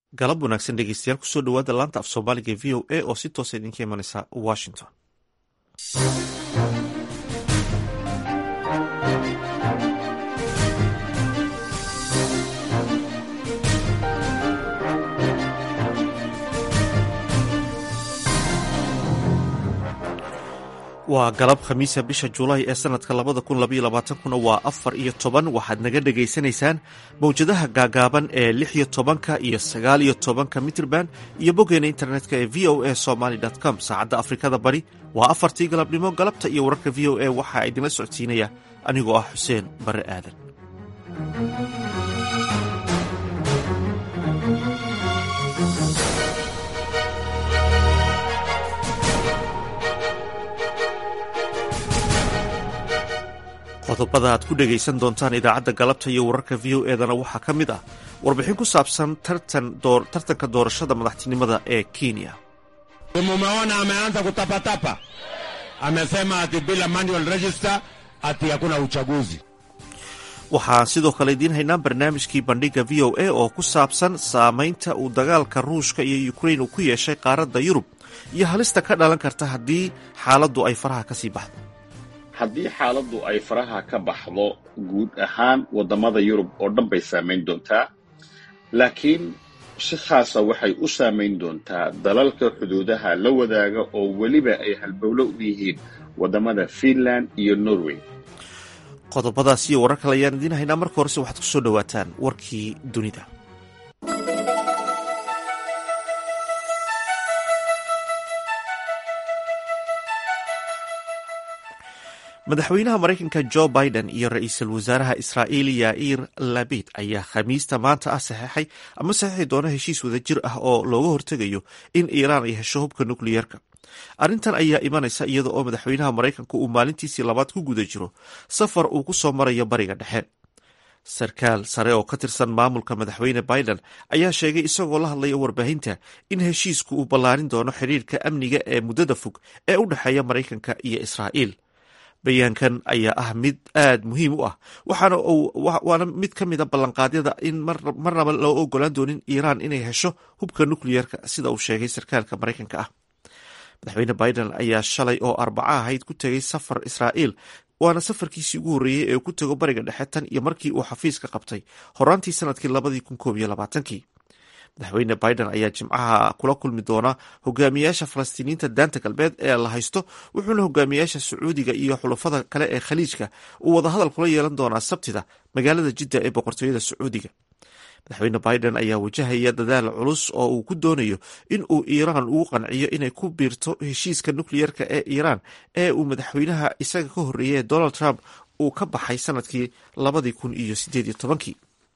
galab wanaagsan dhegeystayaal kusoo dhawaada laanta af soomaaliga v o a oo si toosa idinka imaneysa washington waa galab khamiisa bisha julaay ee sanadka labada kun labaiyo labaatankuna waa afar iyo toban waxaad naga dhagaysanaysaan mawjadaha gaagaaban ee lix iyo tobanka iyo sagaal iyo tobanka mitrban iyo boggeena internetka ee v o a somaly com saacadda afrikada bari waa afartii galabnimo galabta iyo wararka v o a waxaa idinla socodsiinaya anigoo ah xuseen bare aadan qodobada aad ku dhegaysan doontaan idaacadda galabta iyo wararka v o edana waxaa ka mid ah warbixin ku saabsan tartanka doorashada madaxtinimada ee kenya mumeona ameanza kutapatapa amesema ati bila manual register ati hakuna uchaguzi waxaan sidoo kale idiin haynaa barnaamijkii bandhiga v o a oo ku saabsan saamaynta uu dagaalka ruushka iyo ukrain uu ku yeeshay qaaradda yurub iyo halista ka dhalan karta haddii xaaladdu ay faraha ka sii baxdo haddii xaaladdu ay faraha ka baxdo guud ahaan waddamada yurub oo dhan bay saamayn doontaa laakiin si khaasa waxay u saamayn doontaa dalalka xuduudaha la wadaaga oo weliba ay halbowlo u yihiin waddamada fiinland iyo norway qodobadaas iyo warar kale ayaan idiin haynaa marka horese waxaad ku soo dhowaataan warkii dunida madaxweynaha maraykanka jo biden iyo ra-iisul wasaaraha israa'iil yair labid ayaa khamiista maanta ah saxeexay ama saxiixi doona heshiis wadajir ah oo looga hortegayo in iiraan ay hesho hubka nukliyeerka arrintan ayaa imanaysa iyada oo madaxweynaha maraykanka uu maalintiisii labaad ku guda jiro safar uu ku soo marayo bariga dhexe sarkaal sare oo ka tirsan maamulka madaxweyne biden ayaa sheegay isagoo la hadlaya warbaahinta in heshiisku uu ballaarin doono xidhiirka amniga ee muddada fog ee u dhexeeya maraykanka iyo israa'iil bayaankan ayaa ah mid aad muhiim u ah waana mid ka mid a ballanqaadyada in marnaba loo ogolaan doonin iiraan inay hesho hubka nukliyeerka sida uu sheegay sarkaalka maraykanka ah madaxweyne biden ayaa shalay oo arbaca ahayd ku tegay safar israa'iil waana safarkiisii ugu horreeyey ee ku tego bariga dhexe tan iyo markii uu xafiiska qabtay horaantii sanadkii labadii kun koob iyo labaatankii madaxweyne biden ayaa jimcaha kula kulmi doona hogaamiyaasha falastiiniyiinta daanta galbeed ee la haysto wuxuuna hogaamiyaasha sacuudiga iyo xulafada kale ee khaliijka uu wadahadal kula yeelan doonaa sabtida magaalada jidda ee boqortooyada sacuudiga madaxweyne biden ayaa wajahaya dadaal culus oo uu ku doonayo in uu iiraan ugu qanciyo inay ku biirto heshiiska nukliyeerka ee iiraan ee uu madaxweynaha isaga ka horreeyay donald trump uu ka baxay sanadkii labadii kun iyo sideed iyo tobankii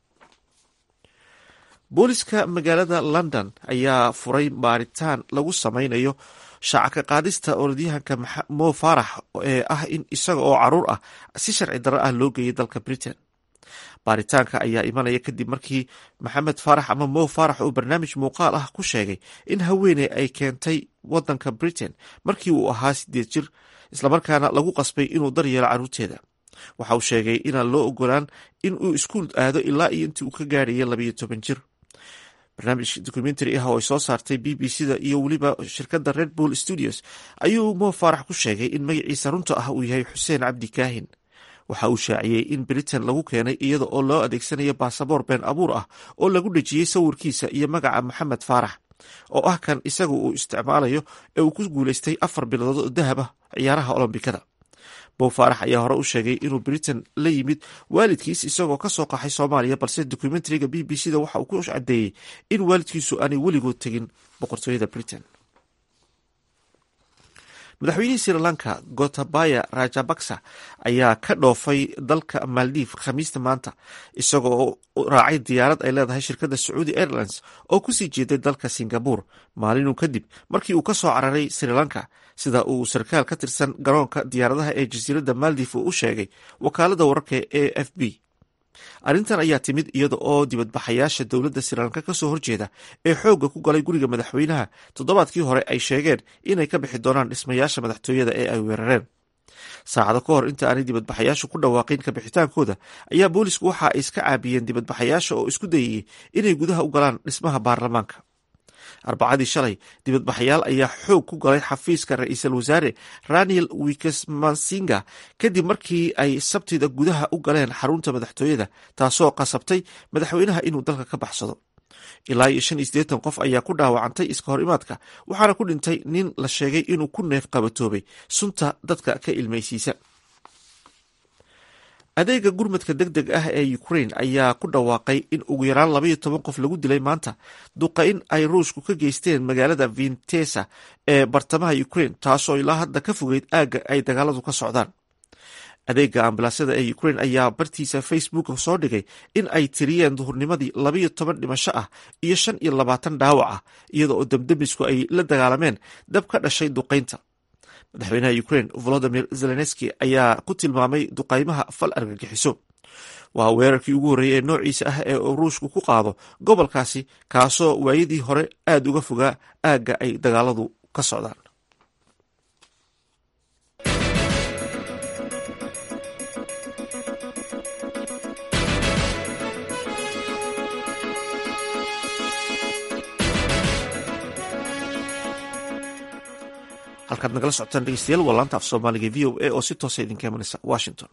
booliska magaalada london ayaa furay baaritaan lagu sameynayo shaaca ka qaadista orodyahanka mo farax ee ah in isaga oo caruur ah si sharci darro ah loo geeyay dalka britain baaritaanka ayaa imanaya kadib markii maxamed faarax ama mo faarax uu barnaamij muuqaal ah ku sheegay in haweeney ay keentay wadanka britain markii uu ahaa sideed jir islamarkaana lagu qasbay inuu daryeelo caruurteeda waxa uu sheegay inaan loo ogolaan in uu iskuul aado ilaa iyo intii uu ka gaarhaya labayo toban jir barnaamij documentary ah oo ay soo saartay b b c da iyo weliba shirkadda red bull studios ayuu mo faarax ku sheegay in magaciisa runta ah uu yahay xuseen cabdi kaahin waxa uu shaaciyey in britain lagu keenay iyada oo loo adeegsanayo baasaboor been abuur ah oo lagu dhejiyey sawirkiisa iyo magaca maxamed faarax oo ah kan isaga uu isticmaalayo ee uu ku guuleystay afar bilood oo dahab ah ciyaaraha olombikada bow faarax ayaa hore u sheegay inuu britain la yimid waalidkiis isagoo ka soo qaxay soomaaliya balse documentariga b b c da waxa uu ku caddeeyey in waalidkiisu aanay weligood tegin boqortooyada britain madaxweynihii sri lanka gotabaya rajabaksa ayaa ka dhoofay dalka maldiv khamiista maanta isagoo raacay diyaarad ay leedahay shirkadda sacuudi airlines oo kusii jeeday dalka singabore maalinuu kadib markii uu ka soo cararay sri lanka sida uu sarkaal ka tirsan garoonka diyaaradaha ee jasiiradda maldiv uu u sheegay wakaalada wararka e f b arrintan ayaa timid iyada oo dibadbaxayaasha dowladda srilanka kasoo horjeeda ee xoogga ku galay guriga madaxweynaha toddobaadkii hore ay sheegeen inay ka bixi doonaan dhismayaasha madaxtooyada ee ay weerareen saacado ka hor inta aanay dibadbaxayaashu ku dhawaaqin kabixitaankooda ayaa boolisku waxa ay iska caabiyeen dibadbaxayaasha oo isku dayayey inay gudaha u galaan dhismaha baarlamaanka arbacadii shalay dibadbaxayaal ayaa xoog ku galay xafiiska ra-iisul wasaare raniel wikesmansinga kadib markii ay sabtida gudaha u galeen xarunta madaxtooyada taasoo qasabtay madaxweynaha inuu dalka ka baxsado ilaa iyo shan iyo siddeetan qof ayaa ku dhaawacantay iska hor imaadka waxaana ku dhintay nin la sheegay inuu ku neef qabatoobay sunta dadka ka ilmaysiisa adeega gurmadka deg deg ah ee ukraine ayaa ku dhawaaqay in ugu yaraan labaiyo toban qof lagu dilay maanta duqayn ay ruushku ka geysteen magaalada vintesa ee bartamaha ukraine taasoo ilaa hadda ka fogeyd aagga ay dagaaladu ka socdaan adeega ambalaasyada ee ukraine ayaa bartiisa facebook soo dhigay in ay tiriyeen duhurnimadii labaiyo toban dhimasho ah iyo shan iyo labaatan dhaawac ah iyada oo debdemisku ay la dagaalameen dab ka dhashay duqaynta madaxweynaha ukraine volodimir zelenski ayaa ku tilmaamay duqaymaha fal argagixiso waa weerarkii ugu horreeyey ee noociisa ah ee ruushku ku qaado gobolkaasi kaasoo waayadii hore aada uga fogaa aagga ay dagaaladu ka socdaan halkaad nagala socotaan dhegeystayaal waa laanta af soomaaliga v o a oo si toosa idinka imanaysa washington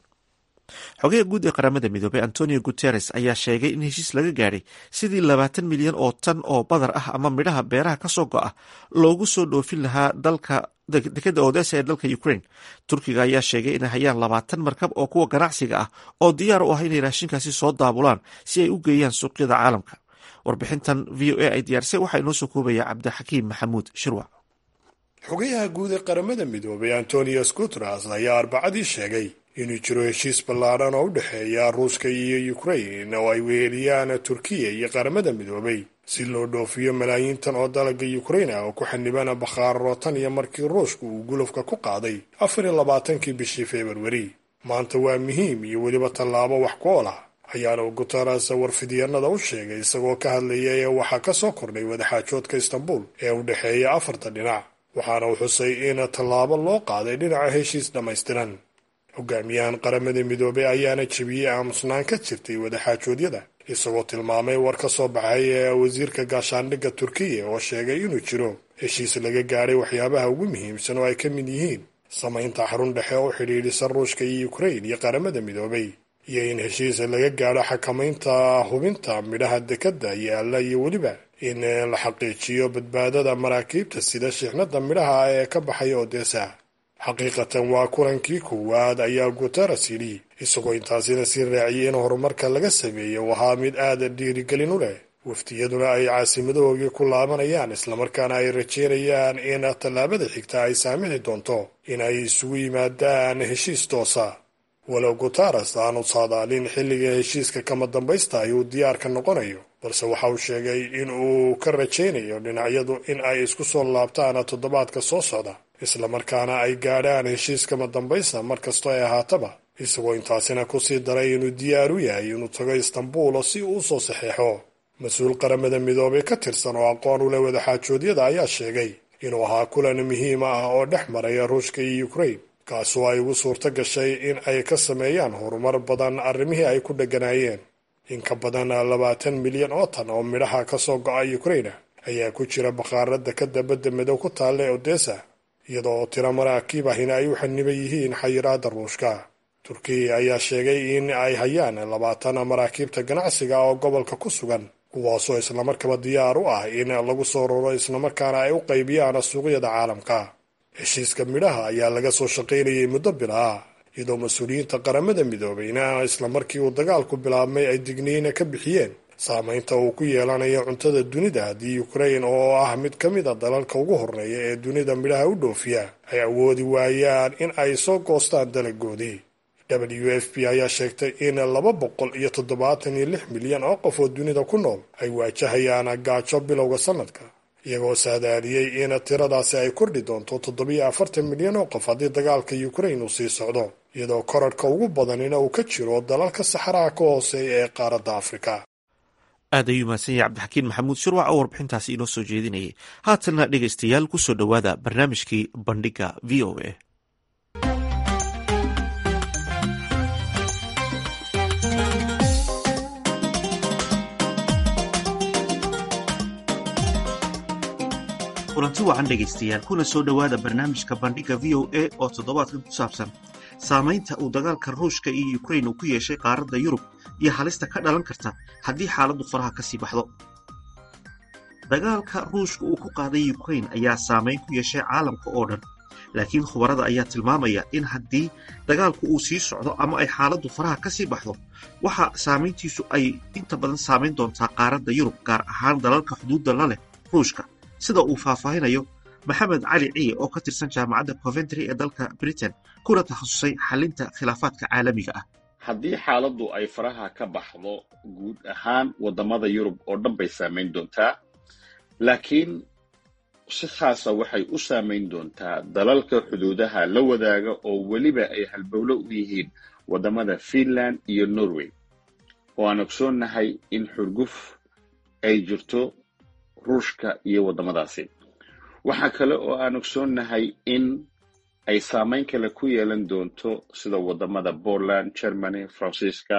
xogaha guud ee qaramada midoobey antonio guteres ayaa sheegay in heshiis laga gaadhay sidii labaatan milyan oo tan oo badar ah ama midhaha beeraha kasoo go-a loogu soo dhoofin lahaa dalka dekeda odesa ee dalka ukraine turkiga ayaa sheegay inay hayaan labaatan markab oo kuwa ganacsiga ah oo diyaar u ah inay raashinkaasi soo daabulaan si ay u geeyaan suuqyada caalamka warbixintan v o a ay diyaarisay waxaa inoo soo koobaya cabdixakiim maxamuud shirwac xogayaha guud ee qaramada midoobay antonius guteres ayaa arbacadii sheegay inuu jiro heshiis ballaadhan oo u dhexeeya ruushka iyo ukrain oo ay weheliyaan turkiya iyo qaramada midoobay si loo dhoofiyo malaayiintan oo dalagga ukrain ah oo ku xanibana bakhaarro tan iyo markii ruushku uu gulufka ku qaaday afar iyo labaatankii bishii februari maanta waa muhiim iyo weliba tallaabo wax ku ool ah ayaana guteres warfidyanada u sheegay isagoo ka hadlaya ee waxaa ka soo kordhay wadaxaajoodka istanbul ee u dhexeeya afarta dhinac waxaana uu xusay in tallaabo loo qaaday dhinaca heshiis dhammaystiran hogaamiyahan qaramada midoobey ayaana jebiyey aamusnaan ka jirtay wadaxaajoodyada isagoo tilmaamay war ka soo baxay ee wasiirka gaashaandhigga turkiya oo sheegay inuu jiro heshiis laga gaadhay waxyaabaha ugu muhiimsan oo ay ka mid yihiin samaynta xarun dhexe oo xidhiidhisa ruushka iyo ukrain iyo qaramada midoobey iyo in heshiis laga gaadho xakamaynta hubinta midhaha dekadda yaalla iyo weliba in la xaqiijiyo badbaadada maraakiibta sida shixnada midhaha ee ka baxaya odesa xaqiiqatan waa kulankii koowaad ayaa guteres yidhi isagoo intaasina sii raaciyay in horumarka laga sameeyey uu ahaa mid aada dhiirigelin u leh waftiyaduna ay caasimadahoogi ku laabanayaan islamarkaana ay rajeynayaan in tallaabada xigta ay saamixi doonto in ay isugu yimaadaan heshiis toosa walow guteres aanu saadaalin xilliga heshiiska kama dambaysta ayuu diyaarka noqonayo balse waxa uu sheegay in uu ka rajaynayo dhinacyadu in ay isku soo laabtaan toddobaadka soo socda islamarkaana ay gaadhaan heshiis kama dambaysta mar kastoo ay ahaataba isagoo intaasina kusii daray inuu diyaar u yahay inuu tago istanbul si uu usoo saxeexo mas-uul qaramada midoobay ka tirsan oo aqoon u leh wadaxaajoodyada ayaa sheegay inuu ahaa kulan muhiim ah oo dhex maraya ruushka iyo ukrain kaasoo ay ugu suurto gashay in ay ka sameeyaan horumar badan arrimihii ay ku dheganaayeen in ka badan labaatan milyan oo tan oo midhaha ka soo go-a ukraina ayaa ku jira bakhaarada ka dabadda madow ku taalla ee odesa iyadoo tiro maraakiib ahina ay u xaniban yihiin xayiraada ruushka turkiya ayaa sheegay in ay hayaan labaatan maraakiibta ganacsiga oo gobolka ku sugan kuwaasoo islamarkaba diyaar u ah in lagu soo raro islamarkaana ay u qaybiyaan suuqyada caalamka heshiiska midhaha ayaa laga soo shaqaynayay muddo bilaa iyadoo mas-uuliyiinta qaramada midoobeyna islamarkii uu dagaalku bilaabmay ay digniina ka bixiyeen saamaynta uu ku yeelanayo cuntada dunida haddii ukrain oo ah mid ka mid a dalalka ugu horreeya ee dunida midhaha u dhoofiya ay awoodi waayaan in ay soo goostaan dalagoodii w f p ayaa sheegtay in laba boqol iyo toddobaatan iyo lix milyan oo qof oo dunida ku nool ay waajahayaan gaajo bilowga sanadka iyagoo saadaadiyey in tiradaasi ay kordhi doonto toddobiyo afartan milyan oo qof haddii dagaalka ukrain uu sii socdo iyadoo korarhka ugu badanina uu ka jiro dalalka saxaraha ka hooseeya ee qaaradda afrika aad ayuu mahadsan yahay cabdixakiin maxamuud shirwac oo warbixintaasi inoo soo jeedinayay haatanna dhegaystayaal kusoo dhowaada barnaamijkii bandhiga v o a kulanti wacan dhegaystayaal kuna soo dhowaada barnaamijka bandhiga v o a oo toddobaadkan ku saabsan saamaynta uu dagaalka ruushka iyo ukrain uu ku yeeshay qaaradda yurub iyo halista ka dhalan karta haddii xaaladdu faraha ka sii baxdo dagaalka ruushka uu ku qaaday ukrain ayaa saamayn ku yeeshay caalamka oo dhan laakiin khubarada ayaa tilmaamaya in haddii dagaalku uu sii socdo ama ay xaaladdu faraha ka sii baxdo waxa saamayntiisu ay inta badan saamayn doontaa qaaradda yurub gaar ahaan dalalka xuduudda la leh ruushka sida uu faahfaahinayo maxamed cali ciye oo ka tirsan jaamacadda coventry ee dalka britain kuna takhasusay xalinta khilaafaadka caalamiga ah haddii xaaladdu ay faraha ka baxdo guud ahaan waddamada yurub oo dhan bay saamayn doontaa laakiin si khaasa waxay u saamayn doontaa dalalka xuduudaha la wadaaga oo weliba ay halbowlo u yihiin waddamada finland iyo norway oo aan ogsoonnahay in xurguf ay jirto ruushka iyo waddamadaasi waxaa kale oo aan ogsoonnahay in ay saamayn kale ku yeelan doonto sida waddamada poland germany faransiiska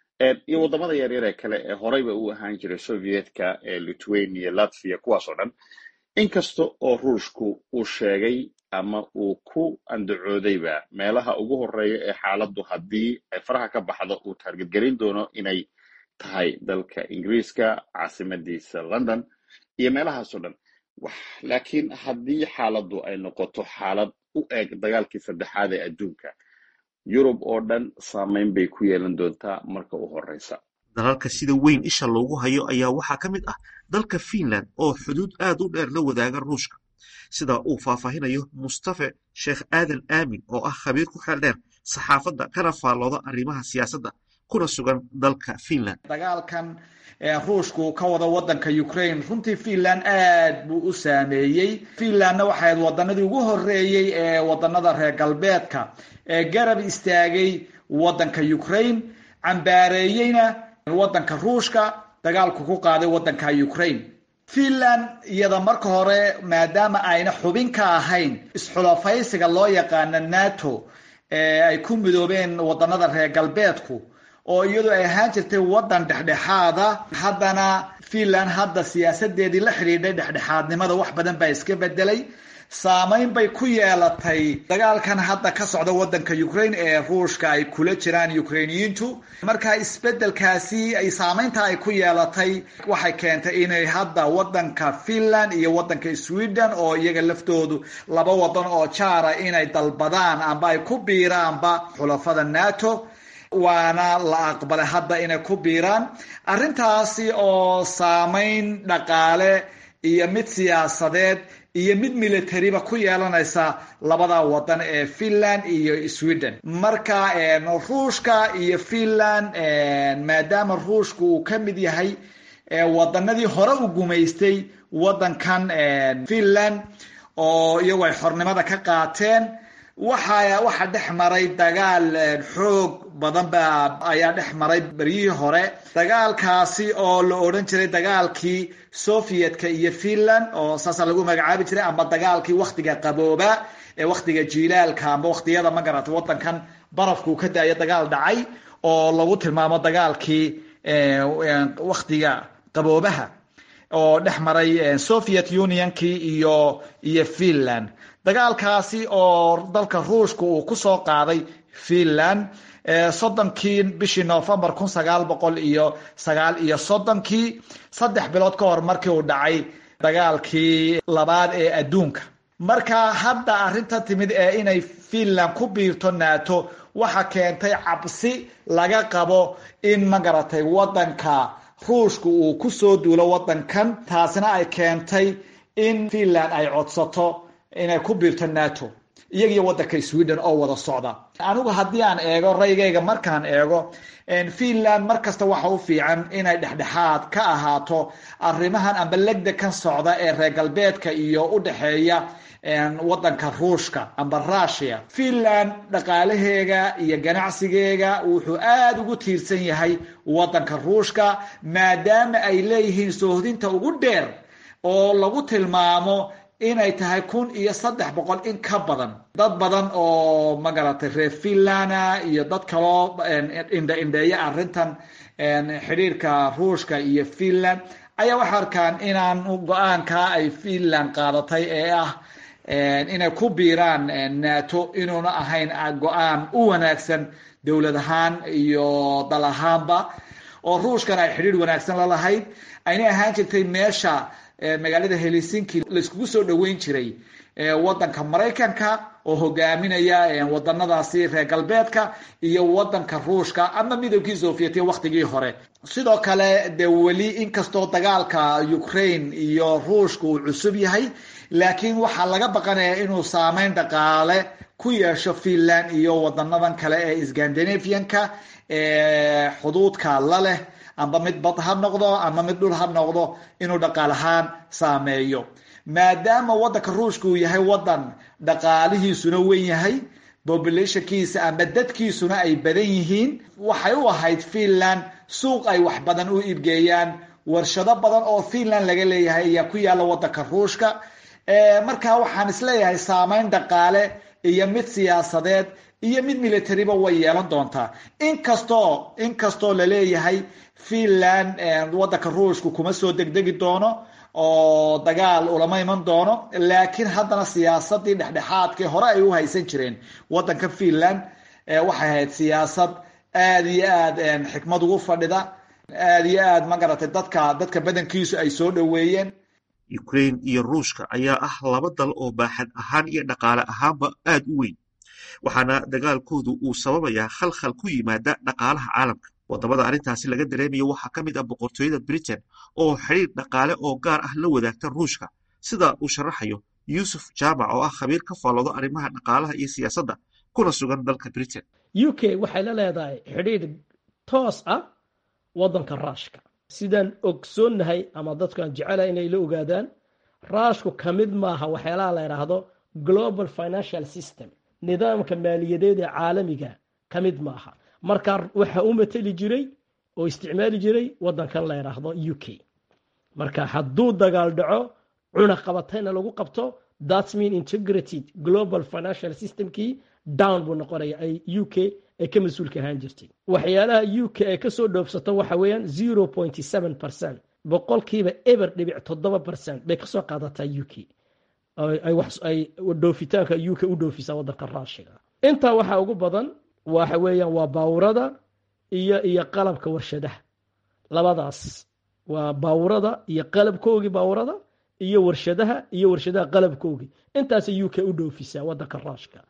iyo waddamada yaryar ee kale ee horeyba u ahaan jiray sovietka ee lithuania latvia kuwaas oo dhan inkasta oo ruushku uu sheegay ama uu ku andacoodayba meelaha ugu horeeya ee xaaladdu haddii ay faraha ka baxdo uu taargetgelin doono inay tahay dalka ingiriiska caasimadiisa london iyo meelahaasoo dhan laakiin haddii xaaladdu ay noqoto xaalad u eg dagaalkii saddexaad ee adduunka yurub oo dhan saamayn bay ku yeelan doontaa marka u horeysa dalalka sida weyn isha loogu hayo ayaa waxaa ka mid ah dalka finland oo xuduud aad u dheer la wadaaga ruushka sida uu faahfaahinayo mustafe sheekh aadan aamin oo ah khabiir ku xeel dheer saxaafadda kana faallooda arrimaha siyaasadda kuna sugan dalka finland dagaalkan ruushku ka wada wadanka ukraine runtii finland aad buu u saameeyey finlandna waxay ahayd wadanadii ugu horeeyey ee wadanada reer galbeedka ee garab istaagay wadanka ukraine cambaareeyeyna wadanka ruushka dagaalku ku qaaday wadanka ukraine finland iyada marka hore maadaama ayna xubin ka ahayn isxulafaysiga loo yaqaano nato ee ay ku midoobeen wadanada reer galbeedku oo iyadu ay ahaan jirtay wadan dhexdhexaada haddana finland hadda siyaasadeedii la xidhiidhay dhexdhexaadnimada wax badan baa iska bedelay saamayn bay ku yeelatay dagaalkan hadda ka socda wadanka ukraine ee ruushka ay kula jiraan ukrainiyiintu marka isbedelkaasi ay saamaynta ay ku yeelatay waxay keentay inay hadda wadanka finland iyo wadanka sweden oo iyaga laftoodu laba wadan oo jaara inay dalbadaan amba ay ku biiraanba xulafada nato waana la aqbalay hadda inay ku biiraan arrintaasi oo saamayn dhaqaale iyo mid siyaasadeed iyo mid militariba ku yeelanaysa labada wadan ee finland iyo sweden marka ruushka iyo finland maadaama ruushka uu ka mid yahay wadanadii hore u gumaystay wadankan finland oo iyagu ay xornimada ka qaateen waxa waxaa dhex maray dagaal xoog badan ba ayaa dhex maray beryihii hore dagaalkaasi oo la odhan jiray dagaalkii sovietka iyo finland oo saasa lagu magacaabi jiray ama dagaalkii waktiga qabooba ee waktiga jiilaalka amba waktiyada ma garata wadankan barafkuu ka daayo dagaal dhacay oo lagu tilmaamo dagaalkii waktiga qaboobaha oo dhex maray soviet unionkii iyo iyo finland dagaalkaasi oo dalka ruushka uu kusoo qaaday finland soddonkii bishii novembar kun sagaal boqol iyo sagaal iyo soddonkii saddex bilood ka hor markii uu dhacay dagaalkii labaad ee adduunka marka hadda arrinta timid ee inay finland ku biirto nato waxa keentay cabsi laga qabo in ma garatay wadanka ruushka uu kusoo duulo wadankan taasina ay keentay in finland ay codsato inay ku biirto nato iyagiyo wadanka sweden oo wada socda anigu haddii aan eego raygayga markaan eego finland mar kasta waxa u fiican inay dhexdhexaad ka ahaato arrimahan amba legda kan socda ee reer galbeedka iyo u dhexeeya wadanka ruushka amba rusia finland dhaqaalaheega iyo ganacsigeega wuxuu aada ugu tiirsan yahay wadanka ruushka maadaama ay leeyihiin soohdinta ugu dheer oo lagu tilmaamo inay tahay kun iyo saddex boqol in ka badan dad badan oo magaratay reer finlanda iyo dad kaloo indha indheeya arrintan xidhiirka ruushka iyo finland ayaa waxay arkaan inaan go-aankaa ay finland qaadatay ee ah inay ku biiraan nato inuuna ahayn go-aan u wanaagsan dowlad ahaan iyo dal ahaanba oo ruushkan ay xidhiir wanaagsan la lahayd ayna ahaan jirtay meesha magaalada helsinki laiskugu soo dhoweyn jiray wadanka maraykanka oo hogaaminaya wadanadaasi reer galbeedka iyo wadanka ruushka ama midowgii sovietiya waktigii hore sidoo kale de weli inkastoo dagaalka ukraine iyo ruushka uu cusub yahay laakiin waxaa laga baqanaya inuu saameyn dhaqaale ku yeesho finland iyo wadanadan kale ee scandinavianka ee xuduudka la leh amba mid bad ha noqdo ama mid dhul ha noqdo inuu dhaqaal ahaan saameeyo maadaama wadanka ruushka uu yahay wadan dhaqaalihiisuna wen yahay populationkiisa ama dadkiisuna ay badan yihiin waxay u ahayd finland suuq ay wax badan u iibgeeyaan warshado badan oo finland laga leeyahay ayaa ku yaalla wadanka ruushka markaa waxaan isleeyahay saameyn dhaqaale iyo mid siyaasadeed iyo mid militariba way yeelan doontaa inkastoo inkastoo laleeyahay finland wadanka ruushka kuma soo degdegi doono oo dagaal ulama iman doono laakiin haddana siyaasadii dhexdhexaadkii hore ay u haysan jireen wadanka finland waxay ahayd siyaasad aada iyo aad xikmad ugu fadhida aada iyo aad magaratay dadka dadka badankiisu ay soo dhoweeyeen ukraine iyo ruushka ayaa ah laba dal oo baaxad ahaan iyo dhaqaale ahaanba aad u weyn waxaana dagaalkoodu uu sababayaa khalkhal ku yimaada dhaqaalaha caalamka wadamada arrintaasi laga dareemayo waxaa ka mid ah boqortooyada britain oo xidhiir dhaqaale oo gaar ah la wadaagta ruushka sida uu sharaxayo yuusuf jaamac oo ah khabiir ka faalloodo arrimaha dhaqaalaha iyo siyaasadda kuna sugan dalka britain u k waxay la leedahay xidhiir toos ah waddanka raashka sidaan ogsoonnahay ama dadkaan jecelahay inay la ogaadaan raashku ka mid maaha waxyaalaha la yidhaahdo global financial system nidaamka maaliyadeed ee caalamiga ka mid maaha marka waxa u mateli jiray oo isticmaali jiray waddankan la yidhaahdo u k marka hadduu dagaal dhaco cunaqabatayna lagu qabto thats mean integrated global financial systemkii down buu noqonaya ay u k ay ka mas-uulka ahaan jirtay waxyaalaha u k ay kasoo dhoofsato waxa weeyaan zero point seven percent boqolkiiba eber dhibic toddoba percent bay kasoo qaadataa u k ay dhoofitaanka u k u dhoofisaa waddanka raashiga intaa waxaa ugu badan waxa weeyaan waa baawurada iyo iyo qalabka warshadaha labadaas waa baawurada iyo qalabkoogii baawurada iyo warshadaha iyo warshadaha qalabkoogii intaasay u k u dhoofisaa waddanka raashka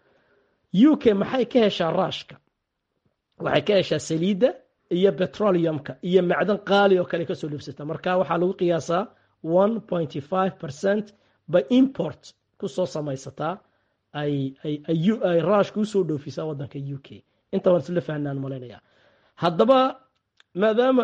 u k maxay ka heshaa raashka waxay ka heshaa saliidda iyo petroleumka iyo macdan qaali oo kale kasoo dhoofsata marka waxaa lagu qiyaasaa one pointy five percent by import kusoo samaysataa ay ay raashka usoo dhoofisaa waddanka u k inta waan isla fahnaan malaynaya haddaba maadaama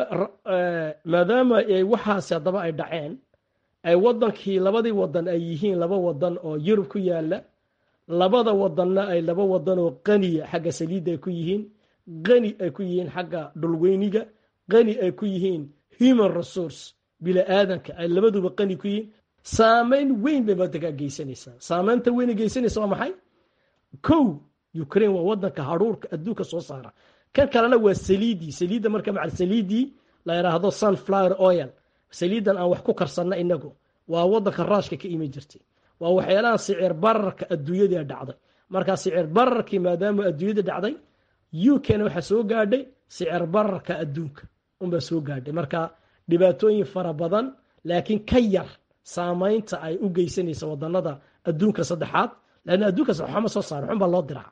maadaama waxaasi haddaba ay dhaceen ay waddankii labadii wadan ay yihiin laba wadan oo yurub ku yaala labada wadanna ay laba wadan oo qaniya xagga saliidda ay ku yihiin qani ay ku yihiin xagga dhulweyniga qani ay ku yihiin human resource bili-aadanka ay labaduba qani ku yihiin saameyn weyn bay waddankaa geysanaysaa saameynta weyn geysanaysa waa maxay kow ukraine waa wadanka haruurka adduunka soo saara kan kalena waa saliidii saliidda marka macal saliidii la yidhaahdo sunflower oil saliidan aan wax ku karsanna inagu waa wadanka raashka ka iman jirtay waa waxyaalaha sicir bararka adduunyada dhacday markaa sicir bararkii maadaama adduunyada dhacday u k-na waxaa soo gaadhay sicir bararka adduunka unbaa soo gaadhay marka dhibaatooyin fara badan laakiin ka yar saameynta ay u geysanaysa wadanada adduunka saddexaad lanna adduunka waxama soo saara xun baa loo diraa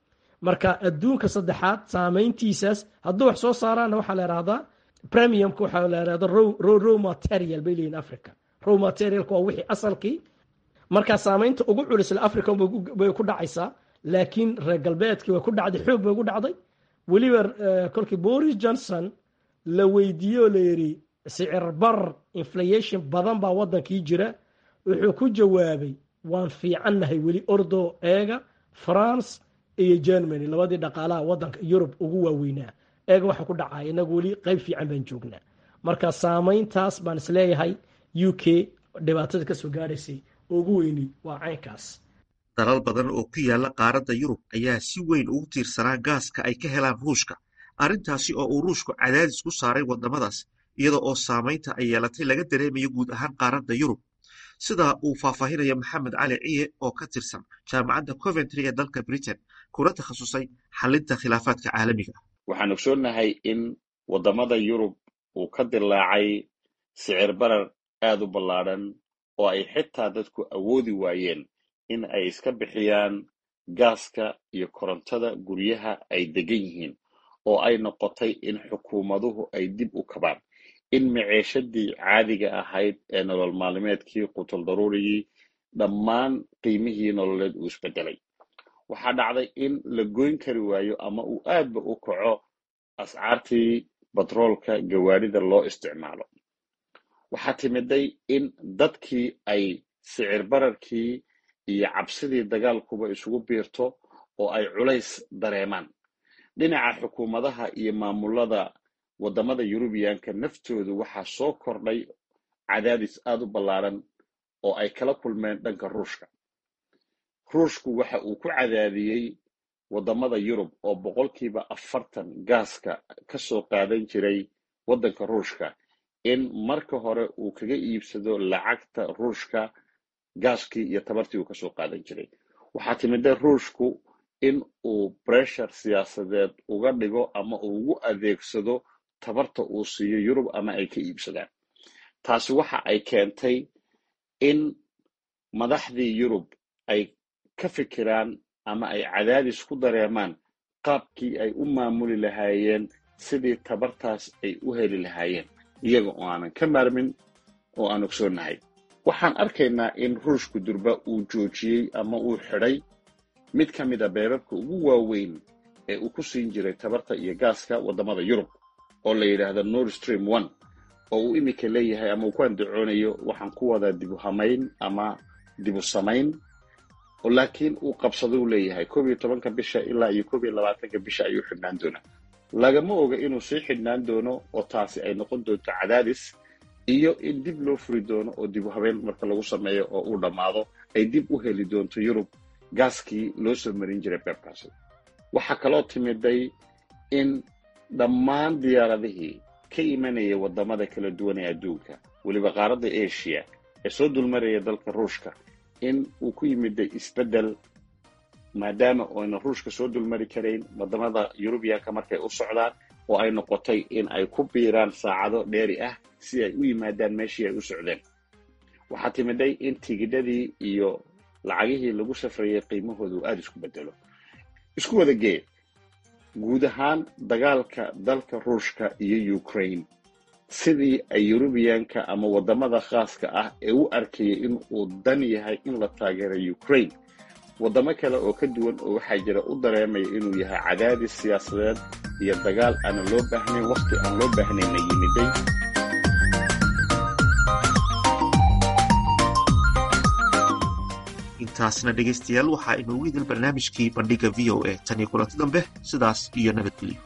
marka adduunka saddexaad saameyntiisaas hadduu wax soo saaraana waxaa la ihahdaa premiumka waxaa la ihahda row material bay leeyihin africa row materialka waa wixii asalkii marka saameynta ugu culisla africa bay ku dhacaysaa laakiin reer galbeedkii way ku dhacday xoog bay ugu dhacday weliba kolkii boris johnson la weydiiye oo la yidhi sicir bar inflation badan baa wadankii jira wuxuu ku jawaabay waan fiicannahay weli ordo eega france iyo germany labadii dhaqaalaha wadanka yurub ugu waaweynaa eega waxa ku dhacaya inagu weli qeyb fiican baan joognaa marka saameyntaas baan isleeyahay u k dhibaatada kasoo gaadhaysay ugu weyni waa caynkaas dalal badan oo ku yaala qaaradda yurub ayaa si weyn ugu tiirsanaa gaaska ay ka helaan ruushka arrintaasi oo uu ruushku cadaadis ku saaray waddamadaas iyada oo saamaynta ay yeelatay laga dareemayo guud ahaan qaaradda yurub sida uu faahfaahinaya maxamed cali ciye oo ka tirsan jaamacadda coventry ee dalka britain kuna takhasusay xalinta khilaafaadka caalamiga waxaan ogsoonnahay in waddamada yurub uu ka dilaacay sicir barar aad u ballaadhan oo ay xitaa dadku awoodi waayeen in ay iska bixiyaan gaaska iyo korontada guryaha ay degan yihiin oo ay noqotay in xukuumaduhu ay dib u kabaan in maciishadii caadiga ahayd ee nolol maalmeedkii qutul daruurigii dhammaan qiimihii nololeed uu isbedelay waxaa dhacday in la goyn kari waayo ama uu aadba u kaco ascaartii batroolka gawaarida loo isticmaalo waxaa timiday in dadkii ay sicir bararkii iyo cabsidii dagaalkuba isugu biirto oo ay culays dareemaan dhinaca xukuumadaha iyo maamulada waddamada yurubiyaanka naftoodu waxaa soo kordhay cadaadis aad u ballaaran oo ay kala kulmeen dhanka ruushka ruushku waxa uu ku cadaadiyey waddamada yurub oo boqolkiiba afartan gaaska ka soo qaadan jiray waddanka ruushka in marka hore uu kaga iibsado lacagta ruushka gaaskii iyo tabartii uu kasoo qaadan jiray waxaa timida ruushku in uu breshar siyaasadeed uga dhigo ama uu ugu adeegsado tabarta uu siiyo yurub ama ay ka iibsadaan taasi waxa ay keentay in madaxdii yurub ay ka fikiraan ama ay cadaadis ku dareemaan qaabkii ay u maamuli lahaayeen sidii tabartaas ay u heli lahaayeen iyaga oo aanan ka maarmin oo aan ogsoonnahay waxaan arkaynaa in ruushku durba uu joojiyey ama uu xidhay mid ka mid a beerarka ugu waaweyn ee uu ku siin jiray tabarta iyo gaaska waddamada yurub oo la yidhaahdo nord stream one oo uu iminka leeyahay ama uu ku andacoonayo waxaan ku wadaa dibu hamayn ama dibu samayn oo laakiin uu qabsado uu leeyahay koob iyo tobanka bisha ilaa iyo koob iyo labaatanka bisha ayuu xidhnaan doonaa lagama oga inuu sii xidhnaan doono oo taasi ay noqon doonto cadaadis iyo in dib loo furi doono oo dibu habeen marka lagu sameeyo oo uu dhammaado ay dib u heli doonto yurub gaaskii loo soo marin jiray beebkaasi waxaa kaloo timiday in dhammaan diyaaradihii ka imanaya waddamada kala duwan ee adduunka weliba qaaradda asia ee soo dulmaraya dalka ruushka in uu ku yimiday isbeddel maadaama oyna ruushka soo dulmari karayn waddamada yurubiyaanka markay u socdaan oo ay noqotay in ay ku biiraan saacado dheeri ah si ay u yimaadaan meeshii ay u socdeen waxaa timiday in tigidhadii iyo lacagihii lagu safrayay qiimahooda uu aada isku bedelo isku wada gee guud ahaan dagaalka dalka ruushka iyo ukraine sidii ay yurubiyaanka ama waddamada khaaska ah ee u arkayay in uu dan yahay in la taageero ukraine waddamo kale oo ka duwan oo waxaa jira u dareemaya inuu yahay cadaadis siyaasadeed iyo dagaal aanan loo baahnayn wakhti aan loo baahnayna yimiday intaasna dhegaystayaal waxaa inoogu idil barnaamijkii bandhiga v o a tan iyo kulanti dambe sidaas iyo nabadgelyo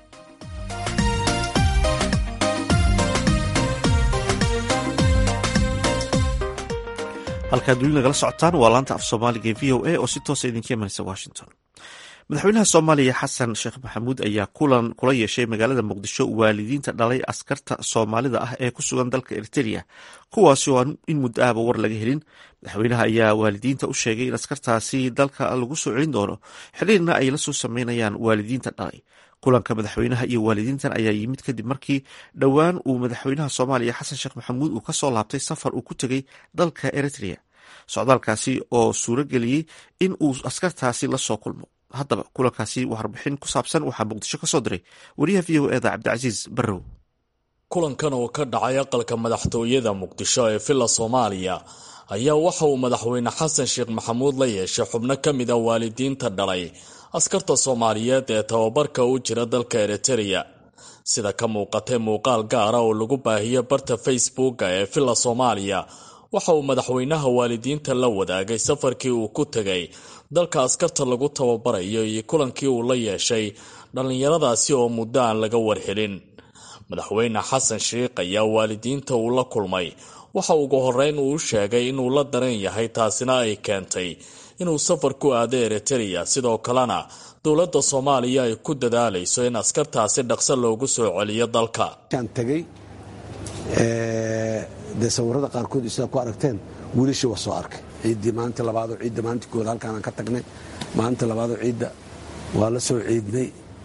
halkaad weli nagala socotaan waa laanta af soomaaliga ee v o a oo si toosa idinka imanaysa washington madaxweynaha soomaaliya xasan sheekh maxamuud ayaa kulan kula yeeshay magaalada muqdisho waalidiinta dhalay askarta soomaalida ah ee ku sugan dalka eriteria kuwaasi oo aan in muddo ahba war laga helin madaxweynaha ayaa waalidiinta u sheegay in askartaasi dalka lagu soo celin doono xiriirna ay la soo sameynayaan waalidiinta dhalay kulanka madaxweynaha iyo waalidiintan ayaa yimid kadib markii dhowaan uu madaxweynaha soomaaliya xasan sheekh maxamuud uu kasoo laabtay safar uu ku tegey dalka eritrea socdaalkaasi oo suuro geliyey in uu askartaasi lasoo kulmo haddaba kulankaasi warbixin ku saabsan waxaa muqdisho ka soo diray wariyaha v o eda cabdicasiis barrow kulankan oo ka dhacay aqalka madaxtooyada muqdisho ee villa soomaaliya ayaa waxa uu madaxweyne xasan sheekh maxamuud la yeeshay xubno ka mid a waalidiinta dhalay askarta soomaaliyeed ee tababarka u jira dalka eritereya sida ka muuqatay muuqaal gaara oo lagu baahiyo barta facebooka ee villa soomaaliya waxa uu madaxweynaha waalidiinta la wadaagay safarkii uu ku tegay dalka askarta lagu tababarayo iyo kulankii uu la yeeshay dhallinyaradaasi oo muddo aan laga warhelin madaxweyne xasan sheikh ayaa waalidiinta uu la kulmay waxa ugu horeyn uu sheegay inuu la daran yahay taasina ay keentay inuu safar ku aado eritereya sidoo kalena dowladda soomaaliya ay ku dadaalayso in askartaasi dhaqso loogu soo celiyo dalka tegay dee sawirada qaarkood sidaa ku aragteen wiilashii waa soo arkay ciiddii maalinta labaadoo ciidda maalintii kooda halkaanaan ka tagnay maalinta labaadoo ciidda waa la soo ciidnay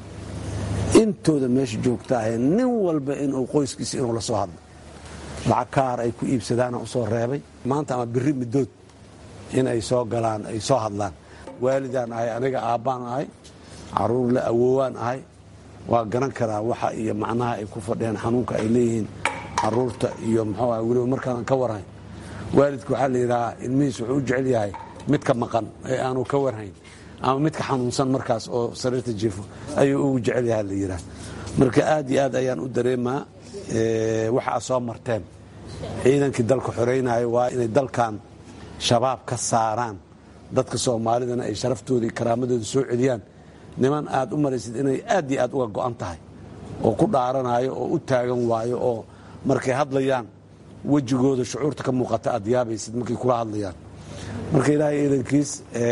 intooda meesha joogta ahee nin walba inuu qoyskiisa inuu la soo hadlo lacag kaar ay ku iibsadaana u soo reebay maanta ama biri middood in ay soo galaan ay soo hadlaan waalidaan ahay aniga aabbaan ahay caruur le awoowaan ahay waa garan karaa waxa iyo macnaha ay ku fadhiyaan xanuunka ay leeyihiin caruurta iyo muxuu ah weliba markaanan ka warhayn waalidka waxaa la yidhahaa ilmihiis wuxuu u jecel yahay midka maqan ee aanu ka warhayn ama midka xanuunsan markaas oo sariirta jiifo ayuu ugu jecel yaha la yidhaha marka aad iyo aad ayaan u dareemaa waxa aad soo marteen ciidankii dalka xoraynayo waa inay dalkan shabaab ka saaraan dadka soomaalidana ay sharaftooda iyo karaamadooda soo celiyaan niman aad u maraysid inay aad iyo aad uga go'an tahay oo ku dhaaranayo oo u taagan waayo oo markay hadlayaan wejigooda shucuurta ka muuqata aad yaabaysid markay kula hadlayaan marka ilaahay ciidankiis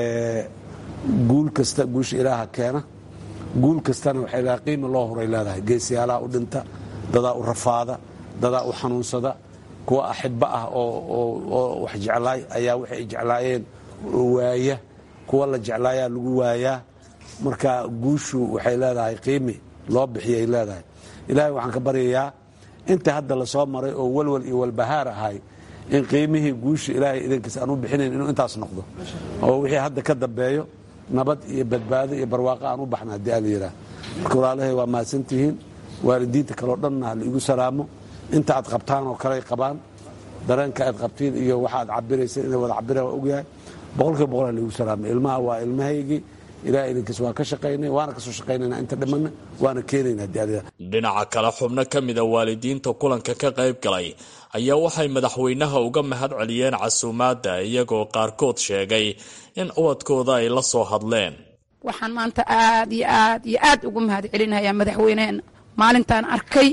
guul kasta guusha ilaaha keena guul kastana waxay leedahay qiimi loo horay leedahay geesiyaalaha u dhinta dadaa u rafaada dadaa u xanuunsada kuwa axibba ah oo wax jeclaay ayaa waxay jeclaayeen waaya kuwa la jeclaayaa lagu waayaa marka guushu waxay leedahay qiimi loo bixiyay leedahay ilaahay waxaan ka baryayaa inta hadda la soo maray oo walwal iyo walbahaar ahay in qiimihii guusha ilaahay idankiisa aan u bixinayn inuu intaas noqdo oo wixii hadda ka dambeeyo nabad iyo badbaado iyo barwaaqo aan u baxna haddii ala yidhaah marka walaalahay waa mahadsantihiin waalidiinta kaleo dhanna ha laigu salaamo inta aad qabtaan oo kale ay qabaan dareenka aad qabtiin iyo waxa aad cabirayseen inay wada cabiraan waa ogyahay boqolkiiba boqol ha laigu salaamo ilmaha waa ilmahaygii ilaah idinkiis waa ka shaqaynay waana kasoo shaqaynayna inta dhimanna waana keenayna haddii ala yidhaah dhinaca kale xubno ka mida waalidiinta kulanka ka qayb galay ayaa waxay madaxweynaha uga mahad celiyeen casuumaadda iyagoo qaarkood sheegay in ubadkooda ay la soo hadleen waxaan maanta aad iyo aad iyo aad ugu mahad celinayaa madaxweyneheena maalintaan arkay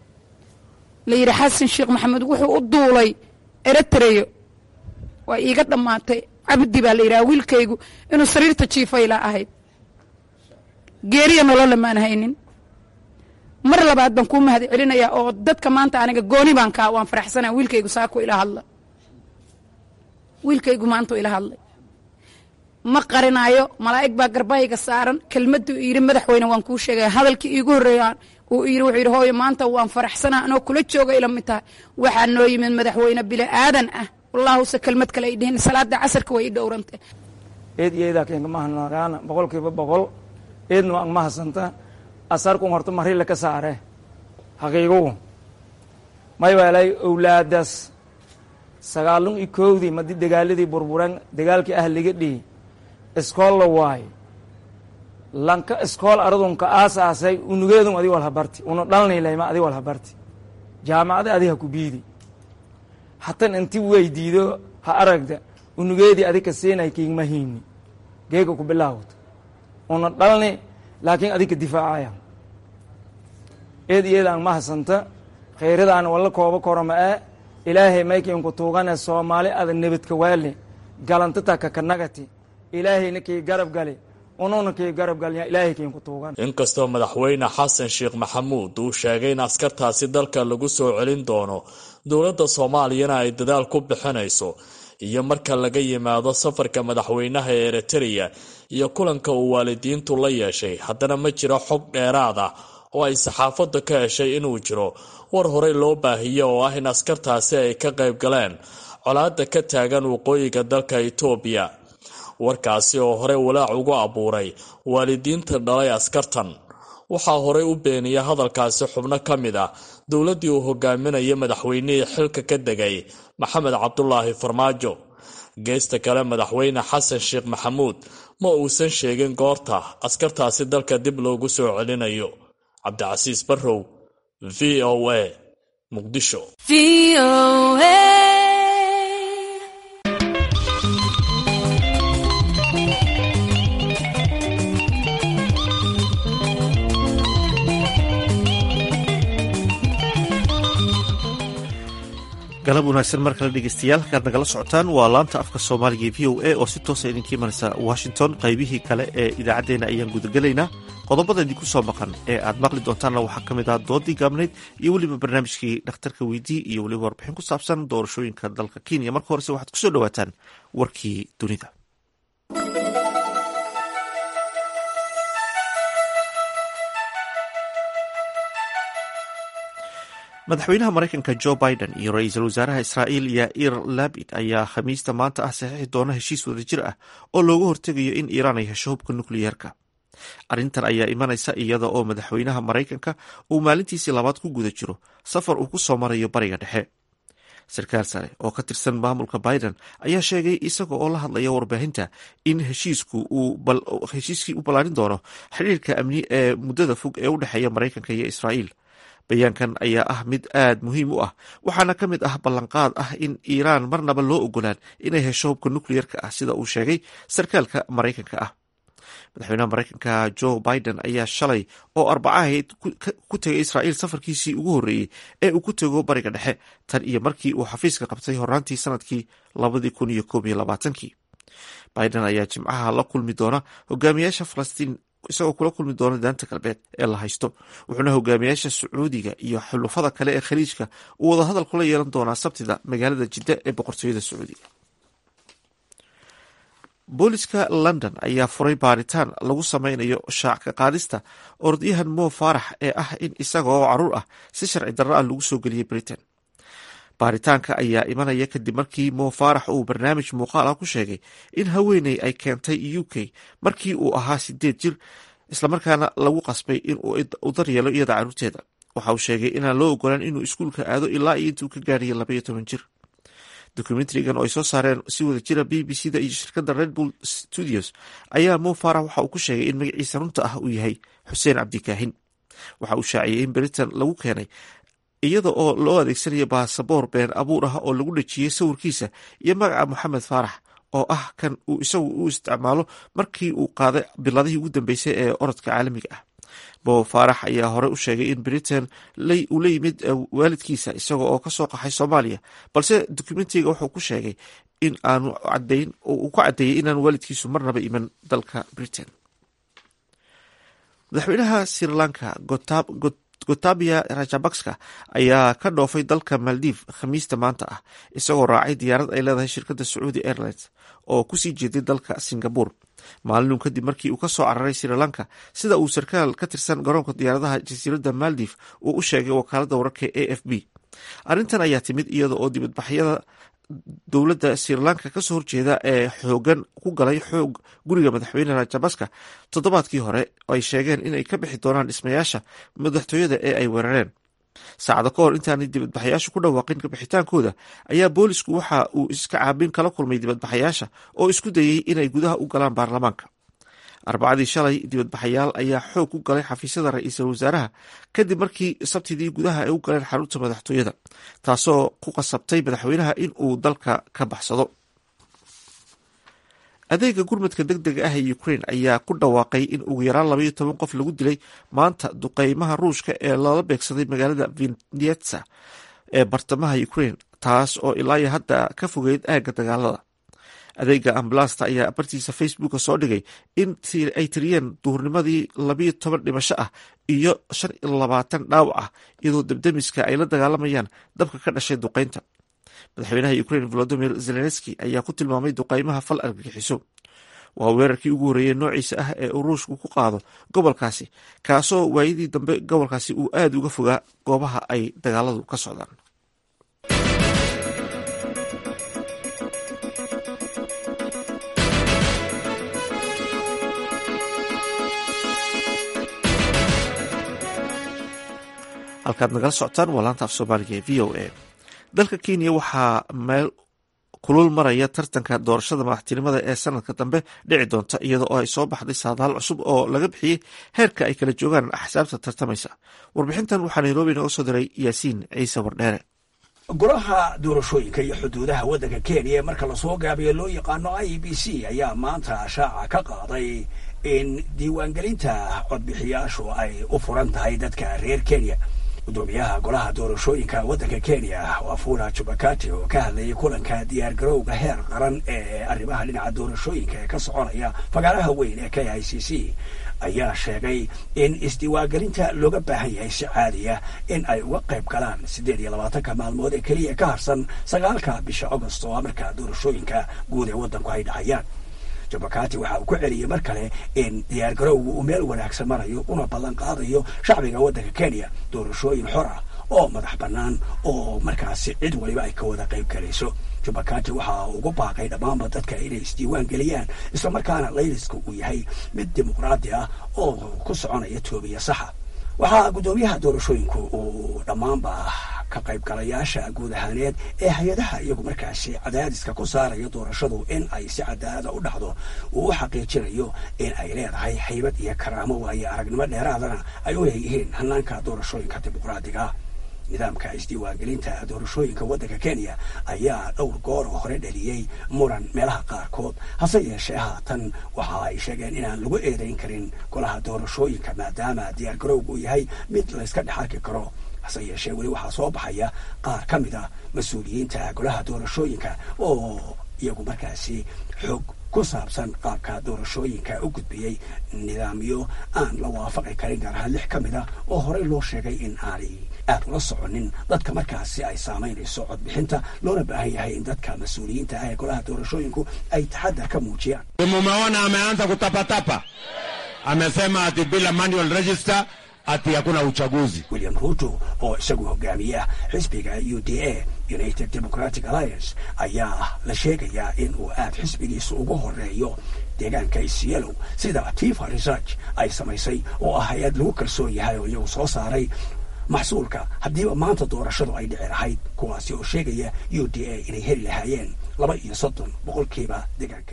la yidhi xasan sheekh maxamed wuxuu u duulay eritreyo waa iiga dhammaatay cabdi baa la yidhaha wiilkaygu inuu sariirta jiifayla ahayd geeriya nololle maan haynin mar labaad baan kuu mahad celinayaa oo dadka maanta aniga gooni baan kaa waan faraxsanaa wiilkaygu saako ila hadla wiilkaygu maantu ila hadlay ma qarinaayo malaa'ig baa garbahayga saaran kelmaduu yidhi madaxweyne waan kuu sheegaya hadalkii iigu horreeyaan uu yidhi wuxuu yidhi hooyo maanta waan faraxsanaa anoo kula jooga ila mid tahay waxaa noo yimid madaxweyne bili aadan ah wallaahuse kelmad kale ay dhihin salaada casarka way i dhowrantay eed iyo eedaa keenkamahanaagaana boqolkiiba boqol eedna waan mahasanta asarkun horta marile ka saare haqiigugu may weelay owlaadaas sagaalun iyo koowdii madi dagaaladii burburan dagaalkii ah liga dhihi iskool la waayo lanka iskool aradunka aasaasay unugeedun adi walhabarti una dhalnilayma adi walhabarti jaamacada adi ha ku biidi hatan inti weydiido ha aragda unugeedii adika siinay kiigma hiini geega ku bilaawto una dhalni laakiin adika difaacaya eed iyadaan mahasanta khayradaan walla kooba koroma ee ilaahay maykiinku tuugane soomaali ada nebadka waale galantata kakanagati ilaahayna kii garab gali ununa kii garab galya ilaahay kiinku tuugan inkastoo madaxweyne xasan sheekh maxamuud uu sheegay in askartaasi dalka lagu soo celin doono dowladda soomaaliyana ay dadaal ku bixinayso iyo marka laga yimaado safarka madaxweynaha ee eritreya iyo kulanka uu waalidiintu la yeeshay haddana ma jiro xog dheeraad ah oo ay saxaafadda ka heshay inuu jiro war horey loo baahiye oo ah in askartaasi ay ka qayb galeen colaadda ka taagan waqooyiga dalka itoobiya warkaasi oo horey walaac ugu abuuray waalidiinta dhalay askartan waxaa horey u beeniya hadalkaasi xubno ka mid ah dowladdii uu hogaaminaya madaxweynihii xilka ka degay maxamed cabdulaahi farmaajo geesta kale madaxweyne xasan sheekh maxamuud ma uusan sheegin goorta askartaasi dalka dib loogu soo celinayo cabdicasiis barrow v o a muqdisho galab wanaagsan mar kale dhegeystayaal halkaad nagala socotaan waa laanta afka soomaaliga v o a oo si toosa idinka imanaysa washington qaybihii kale ee idaacaddeenna ayaan gudagelaynaa qodobada idinku soo maqan ee aad maqli doontaanna waxaa ka mid ah doodii gaabnayd iyo weliba barnaamijkii dhakhtarka weydii iyo weliba warbixin ku saabsan doorashooyinka dalka kenya marka horese waxaad kusoo dhawaataan warkii dunida madaxweynaha maraykanka jo biden iyo ra-iisul wasaaraha israa'iil yair labid ayaa khamiista maanta ah saxiixi doona heshiis wadajir ah oo looga hortegayo in iiraan ay hesho hubka nukliyeerka arrintan ayaa imanaysa iyada oo madaxweynaha maraykanka uu maalintiisii labaad ku guda jiro safar uu ku soo marayo bariga dhexe sarkaal sare oo ka tirsan maamulka biden ayaa sheegay isaga oo la hadlaya warbaahinta in heshiiskii u ballaarin doono xidhiirka amni ee muddada fog ee u dhexeeya maraykanka iyo israa'iil bayaankan ayaa ah mid aad muhiim u ah waxaana ka mid ah ballanqaad ah in iiraan marnaba loo ogolaan inay hesho hubka nukliyerka ah sida uu sheegay sarkaalka maraykanka ah madaxweynaha maraykanka jo biden ayaa shalay oo arbacahayd ku tegay israa'iil safarkiisii ugu horreeyey ee uu ku tego bariga dhexe tan iyo markii uu xafiiska qabtay horaantii sanadkii labadii kun iyo koob iyo labaatankii biden ayaa jimcaha la kulmi doona hogaamiyaasha falastiin isagoo kula kulmi doona daanta galbeed ee la haysto wuxuuna hogaamiyaasha sacuudiga iyo xulufada kale ee khaliijka uu wadahadal kula yeelan doonaa sabtida magaalada jidda ee boqortooyada sacuudiga booliska london ayaa furay baaritaan lagu sameynayo shaac ka qaadista orodyahan mo faarax ee ah in isaga oo caruur ah si sharci darro ah lagu soo geliyey britain baaritaanka ayaa imanaya kadib markii mo faarax uu barnaamij muuqaal ah ku sheegay in haweeney ay keentay u k markii uu ahaa sideed jir islamarkaana lagu qasbay in uu daryeelo iyada caruurteeda waxa uu sheegay inaan loo ogolaan inuu iskuulka aado ilaa iyo intuu ka gaariyay labaiyo toban jir dokumentarigan oo ay soo saareen si wada jira b b c da iyo shirkadda red bull studios ayaa mo faarax waxa uu ku sheegay in magaciisa runta ah uu yahay xuseen cabdikaahin waxa uu shaaciyey in britain lagu keenay iyada oo loo adeegsanayo baasaboor been abuur ah oo lagu dhejiyey sawirkiisa iyo magaca moxamed faarax oo ah kan uu isagu u isticmaalo markii uu qaaday biladihii ugu dambeysay ee orodka caalamiga ah bo faarax ayaa hore u sheegay in britain uu la yimid waalidkiisa isaga oo kasoo qaxay soomaaliya balse dokumentiga wuxuu ku sheegay in aanu cadayn uu ku caddeeyey inaan waalidkiisu marnaba iman dalka britain madaxweynaha sri lanka gotabia rajabakska ayaa ka dhoofay dalka maldiv khamiista maanta ah isagoo raacay diyaarad ay leedahay shirkadda sacuudi airlines oo kusii jeeday dalka singabore maalinun kadib markii uu ka soo cararay sri lanka sida uu sarkaal ka tirsan garoonka diyaaradaha jasiiradda maldiv uu u sheegay wakaaladda wararka a f b arrintan ayaa timid iyada oo dibadbaxyada dowladda sri lanka kasoo horjeeda ee xoogan ku galay xoog guriga madaxweyne rajabaska toddobaadkii hore ay sheegeen inay ka bixi doonaan dhismayaasha madaxtooyada ee ay weerareen saacado ka hor intaanay dibadbaxayaashu ku dhawaaqin kabixitaankooda ayaa boolisku waxa uu iska caabin kala kulmay dibadbaxayaasha oo isku dayey inay gudaha u galaan baarlamaanka arbacadii shalay dibadbaxayaal ayaa xoog ku galay xafiisyada ra-iisul wasaaraha kadib markii sabtidii gudaha ay u galeen xarunta madaxtooyada taasoo ku qasabtay madaxweynaha in uu dalka ka baxsado adeega gurmadka deg dega ah ee ukraine ayaa ku dhawaaqay in ugu yaraan labaiyo toban qof lagu dilay maanta duqeymaha ruushka ee lala beegsaday magaalada vinetsa ee bartamaha ukraine taas oo ilaayo hadda ka fogeyd aagga dagaalada adeega ambalasta ayaa bartiisa facebooka soo dhigay in ay tiriyeen duhurnimadii labiyo toban dhimasho ah iyo shan iyo labaatan dhaawac ah iyadoo debdemiska ay la dagaalamayaan dabka ka dhashay duqeynta madaxweynaha ukraine volodimir zelenski ayaa ku tilmaamay duqeymaha fal argagixiso waa weerarkii ugu horreeyey noociisa ah ee uu ruushku ku qaado gobolkaasi kaasoo waayadii dambe gobolkaasi uu aada uga fogaa goobaha ay dagaaladu ka socdaan halkaad nagala socotaan waa laanta af soomaaliga ee v o a dalka kenya waxaa meel kulul maraya tartanka doorashada madaxtinimada ee sanadka dambe dhici doonta iyada oo ay soo baxday saadaal cusub oo laga bixiyey heerka ay kala joogaan axsaabta tartamaysa warbixintan waxaa nairobi nooga soo diray yaasiin ciise wardheere golaha doorashooyinka iyo xuduudaha waddanka kenya ee marka lasoo gaabiyo loo yaqaano i b c ayaa maanta shaaca ka qaaday in diiwaangelinta codbixiyaashu ay u furan tahay dadka reer kenya gudoomiyaha golaha doorashooyinka waddanka kenya wafula jubakati oo ka hadlayay kulanka diyaargarowga heer qaran ee arrimaha dhinaca doorashooyinka ee ka soconaya fagaaraha weyn ee k i c c ayaa sheegay in isdiiwaangelinta looga baahan yahay si caadiya in ay uga qayb galaan siddeed iyo labaatanka maalmood ee keliya ka harsan sagaalka bisha agost oo markaa doorashooyinka guud ee waddanku ay dhacayaan jabakati waxa uu ku celiyey mar kale in diyaargarowgu uu meel wanaagsan marayo una ballan qaadayo shacbiga waddanka kenya doorashooyin xor ah oo madax bannaan oo markaasi cid waliba ay ka wada qayb galayso jubakati waxa uu ugu baaqay dhammaanba dadka inay isdiiwaan geliyaan islamarkaana layliska uu yahay mid dimuqraadi ah oo ku soconaya toobiya saxa waxaa guddoomiyaha doorashooyinku uu dhammaanba ka qaybgalayaasha guud ahaaneed ee hay-adaha iyagu markaasi cadaadiska ku saaraya doorashadu in ay si cadaalada u dhacdo uu u xaqiijinayo in ay leedahay haybad iyo karaamo waayo aragnimo dheeraadana ay u leeyihiin hanaanka doorashooyinka dimuqraadiga nidaamka isdiiwaangelinta doorashooyinka waddanka kenya ayaa dhowr goor oo hore dhaliyey muran meelaha qaarkood hase yeeshee haatan waxa ay sheegeen inaan lagu eedayn karin golaha doorashooyinka maadaama diyaargarowgu uu yahay mid layska dhex arki karo hase yeeshee weli waxaa soo baxaya qaar ka mid a mas-uuliyiinta golaha doorashooyinka oo iyagu markaasi xoog ku saabsan qaabka doorashooyinka u gudbiyey nidaamyo aan la waafaqi karin gaar ahaan lix ka mid a oo horey loo sheegay in aanay aad ula soconin dadka markaasi ay saamaynayso codbixinta loona baahan yahay in dadka mas-uuliyiinta ah ee golaha doorashooyinku ay taxadar ka muujiyaan mumeona ameanza kutapatapa amesema ati bila manual register ati hakuna uchaguzi. william ruto oo isagu hogaamiya xisbiga u d a united democratic alliance ayaa la sheegayaa in uu aad xisbigiisa ugu horeeyo deegaanka isyelow sida tifa research ay samaysay oo ah hay-ad lagu kalsoon yahay oo iyagu soo saaray maxsuulka haddiiba maanta doorashadu ay dhici lahayd kuwaasi oo sheegaya u d a inay heli lahaayeen laba iyo soddon boqolkiiba deegaanka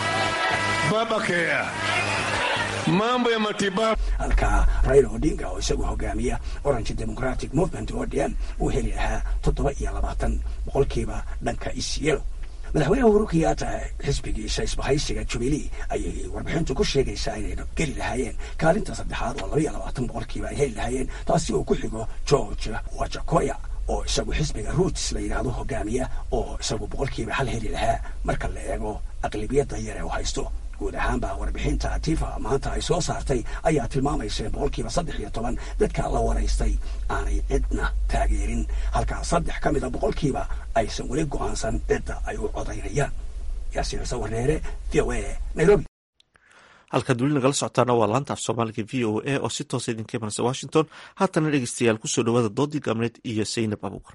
mambo ya matibabu halka raila odinga oo isagu hogaamiya orange democratic movement odm uu heli lahaa toddoba iyo labaatan boqolkiiba dhanka isyelo madaxweynaha uhuru kenyatta xisbigiisa isbahaysiga jubilee ayay warbixintu ku sheegaysaa inay geli lahaayeen kaalinta saddexaad oo laba iyo labaatan boqolkiiba ay heli lahaayeen taasi oo ku xigo george wajakoya oo isagu xisbiga roots la yidhaahdo hogaamiya oo isagu boqolkiiba hal heli lahaa marka la eego aqlibiyadda yar ee u haysto guud ahaanba warbixinta tifa maanta ay soo saartay ayaa tilmaamaysa in boqolkiiba saddex iyo toban dadka la waraystay aanay cidna taageerin halkaa saddex ka mida boqolkiiba aysan weli go-aansan cidda ay u codaynayaan yaasiin sawareere v o a nairobi halkaad weli nagala socotaana waa laanta af soomaaliga v o a oo si toosa idinka imanaysa washington haatana dhegeystayaal kusoo dhawaada doodii gaabneed iyo saynab abuukar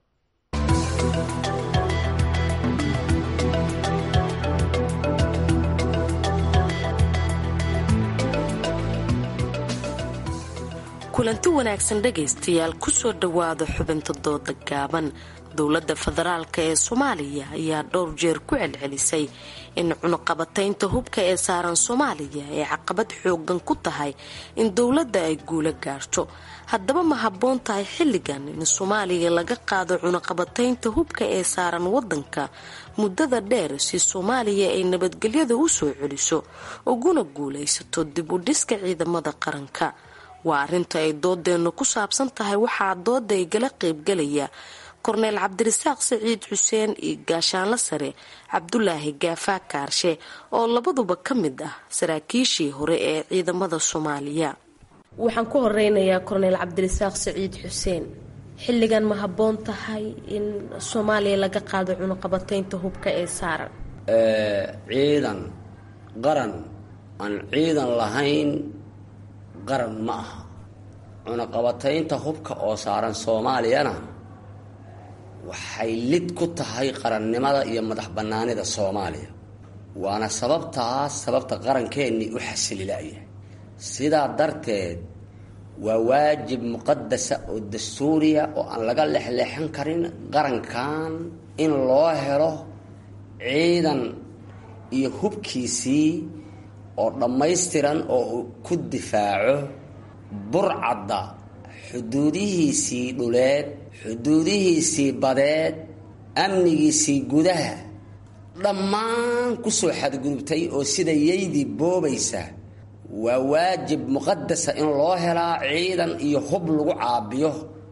kulanti wanaagsan dhegaystayaal kusoo dhowaada xubinta dooda gaaban dowladda federaalk ee soomaaliya ayaa dhowr jeer ku celcelisay in cunuqabataynta hubka ee saaran soomaaliya ay caqabad xoogan ku tahay in dowladda ay guula gaarto haddaba ma habboon tahay xilligan in soomaaliya laga qaado cunuqabataynta hubka ee saaran wadanka muddada dheer si soomaaliya ay nabadgelyada u soo celiso uguna guulaysato dib u dhiska ciidamada qaranka waa arrinta ay doodeennu ku saabsan tahay waxaa dooda ay gala qaybgalaya korneyl cabdirasaaq saciid xuseen iyo gaashaanla sare cabdulaahi gaafaa kaarshe oo labaduba ka mid ah saraakiishii hore ee ciidamada soomaaliya waxaan ku horeynayaa korneyl cabdirasaaq saciid xuseen xilligan ma habboon tahay in soomaaliya laga qaado cunuqabataynta hubka ee saaran ciidan qaran aan ciidan lahayn qaran ma aha cunaqabataynta hubka oo saaran soomaaliyana waxay lid ku tahay qarannimada iyo madax bannaanida soomaaliya waana sababtaas sababta qarankeenii u xasililaya sidaa darteed waa waajib muqadasa oo dastuuriya oo aan laga lexleexan karin qarankan in loo helo ciidan iyo hubkiisii oo dhammaystiran oo uu ku difaaco burcadda xuduudihiisii dhuleed xuduudihiisii badeed amnigiisii gudaha dhammaan kusoo xadgudubtay oo sida yaydii boobaysa waa waajib muqadasa in loo helaa ciidan iyo hub lagu caabiyo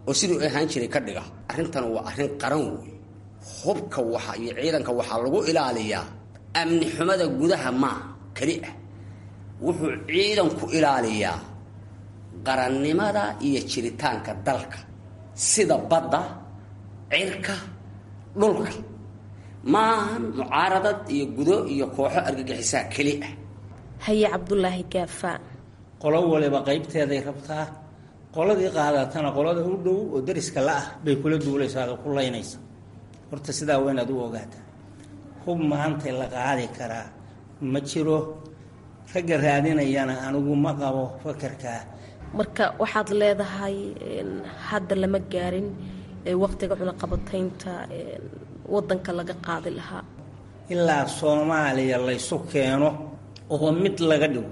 oo siduu ahaan jiray ka dhiga arrintan waa arrin qaran wey hubka waxa iyo ciidanka waxaa lagu ilaaliyaa amni xumada gudaha maa keli ah wuxuu ciidanku ilaaliyaa qarannimada iyo jiritaanka dalka sida badda cirka dhulka maahan mucaaradad iyo gudo iyo kooxo argagixisaa keli ah haye cabdulaahi gaafa qolo waliba qaybteeday rabtaa qoladii qaadatana qolada u dhow oo dariska la-ah bay kula duulaysaa oo ku laynaysa horta sidaa waa inaad u ogaataa hub maanta la qaadi karaa ma jiro ragga raadinayana anigu ma qabo fakarkaa marka waxaad leedahay hadda lama gaarin waqtiga cunaqabataynta wadanka laga qaadi lahaa ilaa soomaaliya laysu keeno oo mid laga dhigo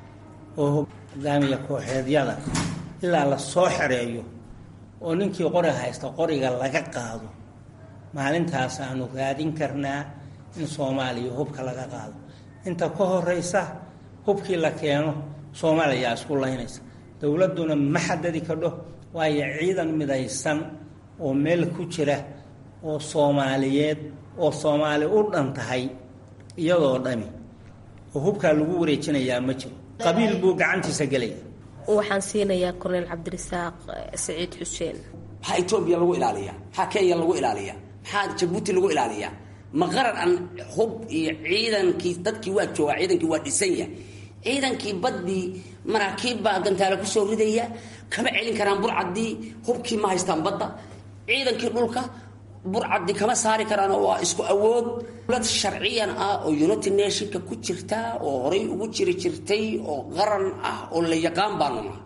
oo hogaamiya kooxeedyada ilaa la soo xereeyo oo ninkii qori haysta qoriga laga qaado maalintaasaanu raadin karnaa in soomaaliya hubka laga qaado inta ka horeysa hubkii la keeno soomaaliyaa isku laynaysa dowladduna ma xadadi kadho waayo ciidan midaysan oo meel ku jira oo soomaaliyeed oo soomaali u dhan tahay iyadoo dhami oo hubkaa lagu wareejinayaa ma jiro qabiil buu gacantiisa gelaya waxaan siinayaa korneyl cabdirasaaq saciid xuseen maxaa etoobiya lagu ilaaliyaa maxaa kenya lagu ilaaliyaa maxaa jabuuti lagu ilaaliyaa ma qaran aan hub iyo ciidankii dadkii waa joogaa ciidankii waa dhisan yahay ciidankii baddii maraakiib baa gantaale kusoo ridaya kama celin karaan burcaddii hubkii ma haystaan badda ciidankii dhulka burcaddii kama saari karaan waa isku awood dowlad sharciyan ah oo united nationka ku jirta oo horay ugu jiri jirtay oo qaran ah oo la yaqaan baanu nahay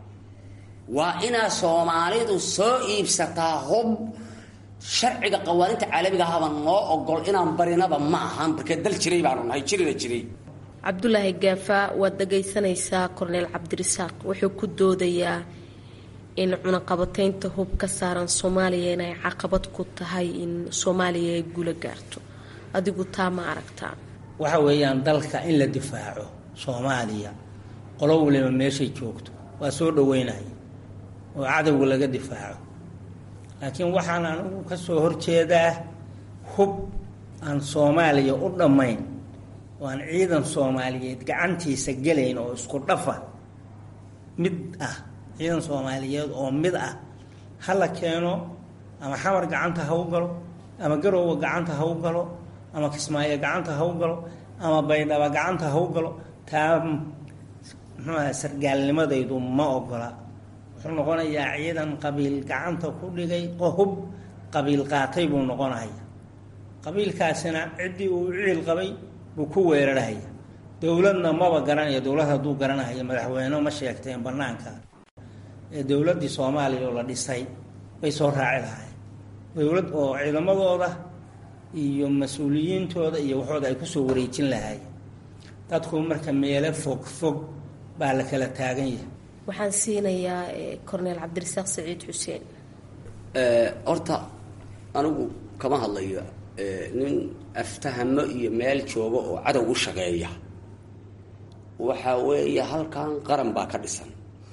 waa inaa soomaalidu soo iibsataa hub sharciga qawaaninta caalamiga ahaba noo ogol inaan barinaba ma ahan markee dal jiray baanu nahay jirina jiray cabdulaahi gaafa waad dhagaysanaysaa korneyl cabdirasaaq wuxuu ku doodayaa in cunaqabataynta hub ka saaran soomaaliya inay caqabad ku tahay in soomaaliya ay guula gaarto adigu taa ma aragtaa waxa weeyaan dalka in la difaaco soomaaliya qolo waliba meeshay joogto waa soo dhaweynaya oo cadowga laga difaaco laakiin waxaan anigu ka soo horjeedaa hub aan soomaaliya u dhammayn oo aan ciidan soomaaliyeed gacantiisa gelayn oo isku dhafa mid ah ciidan soomaaliyeed oo mid ah ha la keeno ama xamar gacanta ha u galo ama garoowa gacanta ha u galo ama kismaayo gacanta ha u galo ama baydhaba gacanta ha u galo taa muxuuaha sargaalnimadaydu ma ogola wuxuu noqonayaa ciidan qabiil gacanta ku dhigay hub qabiil qaatay buu noqonaya qabiilkaasina ciddii uu ciil qabay buu ku weerarhaya dowladna maba garanaya dowlad hadduu garanaya madaxweyne ma sheegteen banaanka ee dowladdii soomaaliya oo la dhisay bay soo raaci lahayn dowlad oo ciidamadooda iyo mas-uuliyiintooda iyo waxooda ay kusoo wareejin lahaayeen dadku marka meelo fog fog baa la kala taagan yahay waxaan siinayaa corneel cabdirasaaq saciid xuseen horta anigu kama hadlayo nin aftahamo iyo meel jooga oo cadow u shaqeeya waxa weeye halkan qaran baa ka dhisan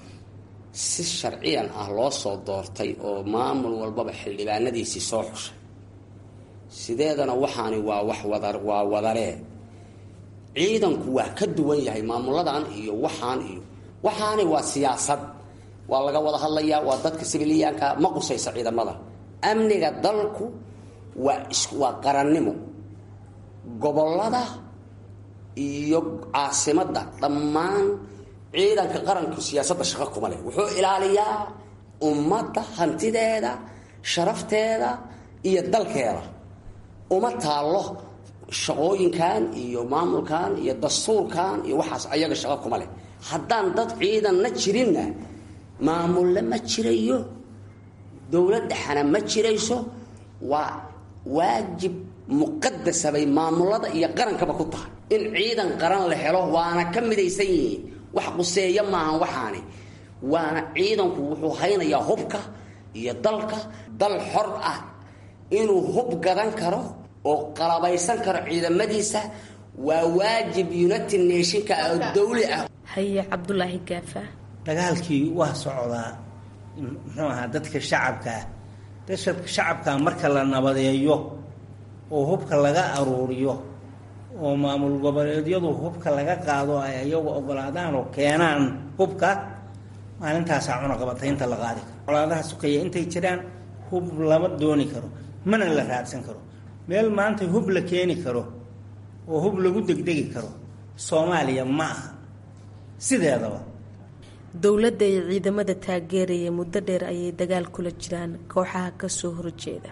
si sharciyan ah loo soo doortay oo maamul walbaba xildhibaanadiisii soo xushay sideedana waxaani waa wax wada waa wadaree ciidanku waa ka duwan yahay maamuladan iyo waxaan iyo waxaani waa siyaasad waa laga wada hadlayaa waa dadka sibiliyaanka ma qusaysa ciidamada amniga dalku waa is waa qarannimo gobollada iyo caasimadda dhammaan ciidanka qaranku siyaasadda shaqo kuma leh wuxuu ilaaliyaa ummadda hantideeda sharafteeda iyo dalkeeda uma taallo shaqooyinkan iyo maamulkan iyo dastuurkan iyo waxaas ayaga shaqo kuma leh haddaan dad ciidanna jirinna maamulle ma jirayo dowladdhaxana ma jirayso waa waajib muqadasa bay maamulada iyo qarankaba ku tahay in ciidan qaran la helo waana ka midaysan yihiin wax quseeya maahan waxaani waana ciidanku wuxuu haynayaa hubka iyo dalka dal xor ah inuu hub gadan karo oo qalabaysan karo ciidamadiisa waa waajib united nationka oo dawli ah haye cabdulaahi gaafa dagaalkii waa socdaa muxuu ahaa dadka shacabkaa dadka shacabkaa marka la nabadeeyo oo hubka laga aruuriyo oo maamul goboleedyadu hubka laga qaado ay iyagu ogolaadaan oo keenaan hubka maalintaasaa cunaqabataynta la qaadi karo colaadaha sukaya intay jiraan hub lama dooni karo mana la raadsan karo meel maanta hub la keeni karo oo hub lagu degdegi karo soomaaliya ma aha sideedaba dowladda iyo ciidamada taageeraya muddo dheer ayay dagaal kula jiraan kooxaha kasoo horjeeda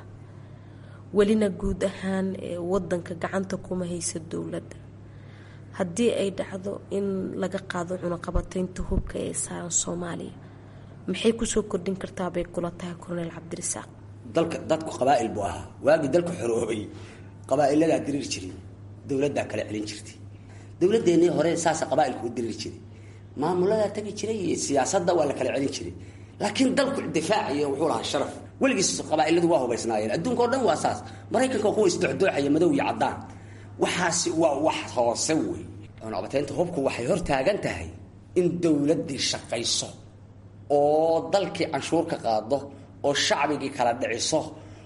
welina guud ahaan ee wadanka gacanta kuma haysa dowladda haddii ay dhacdo in laga qaado cunaqabataynta hubka ee saaran soomaaliya maxay kusoo kordhin kartaa bay kula tahay korneyl cabdirasaaq dalka dadku qabaa'il buu ahaa waagii dalku xoroobay qabaa'iladaa diriir jiray dowladdaa kala celin jirtay dowladeennii hore saasa qabaailku u diriiri jiray maamuladaa tagi jiray iyo siyaasadda waa la kala celin jiray laakiin dalku difaaciyo wuxuu lahaa sharaf weligiis qabaailadu waa hubaysnaayeen adduunka o dhan waa saas maraykanka kuwa isdocdooxaya madow iyo caddaan waxaasi waa wax hoose wey cunaqabataynta hubku waxay hor taagan tahay in dowladdii shaqayso oo dalkii canshuur ka qaado oo shacbigii kala dhiciso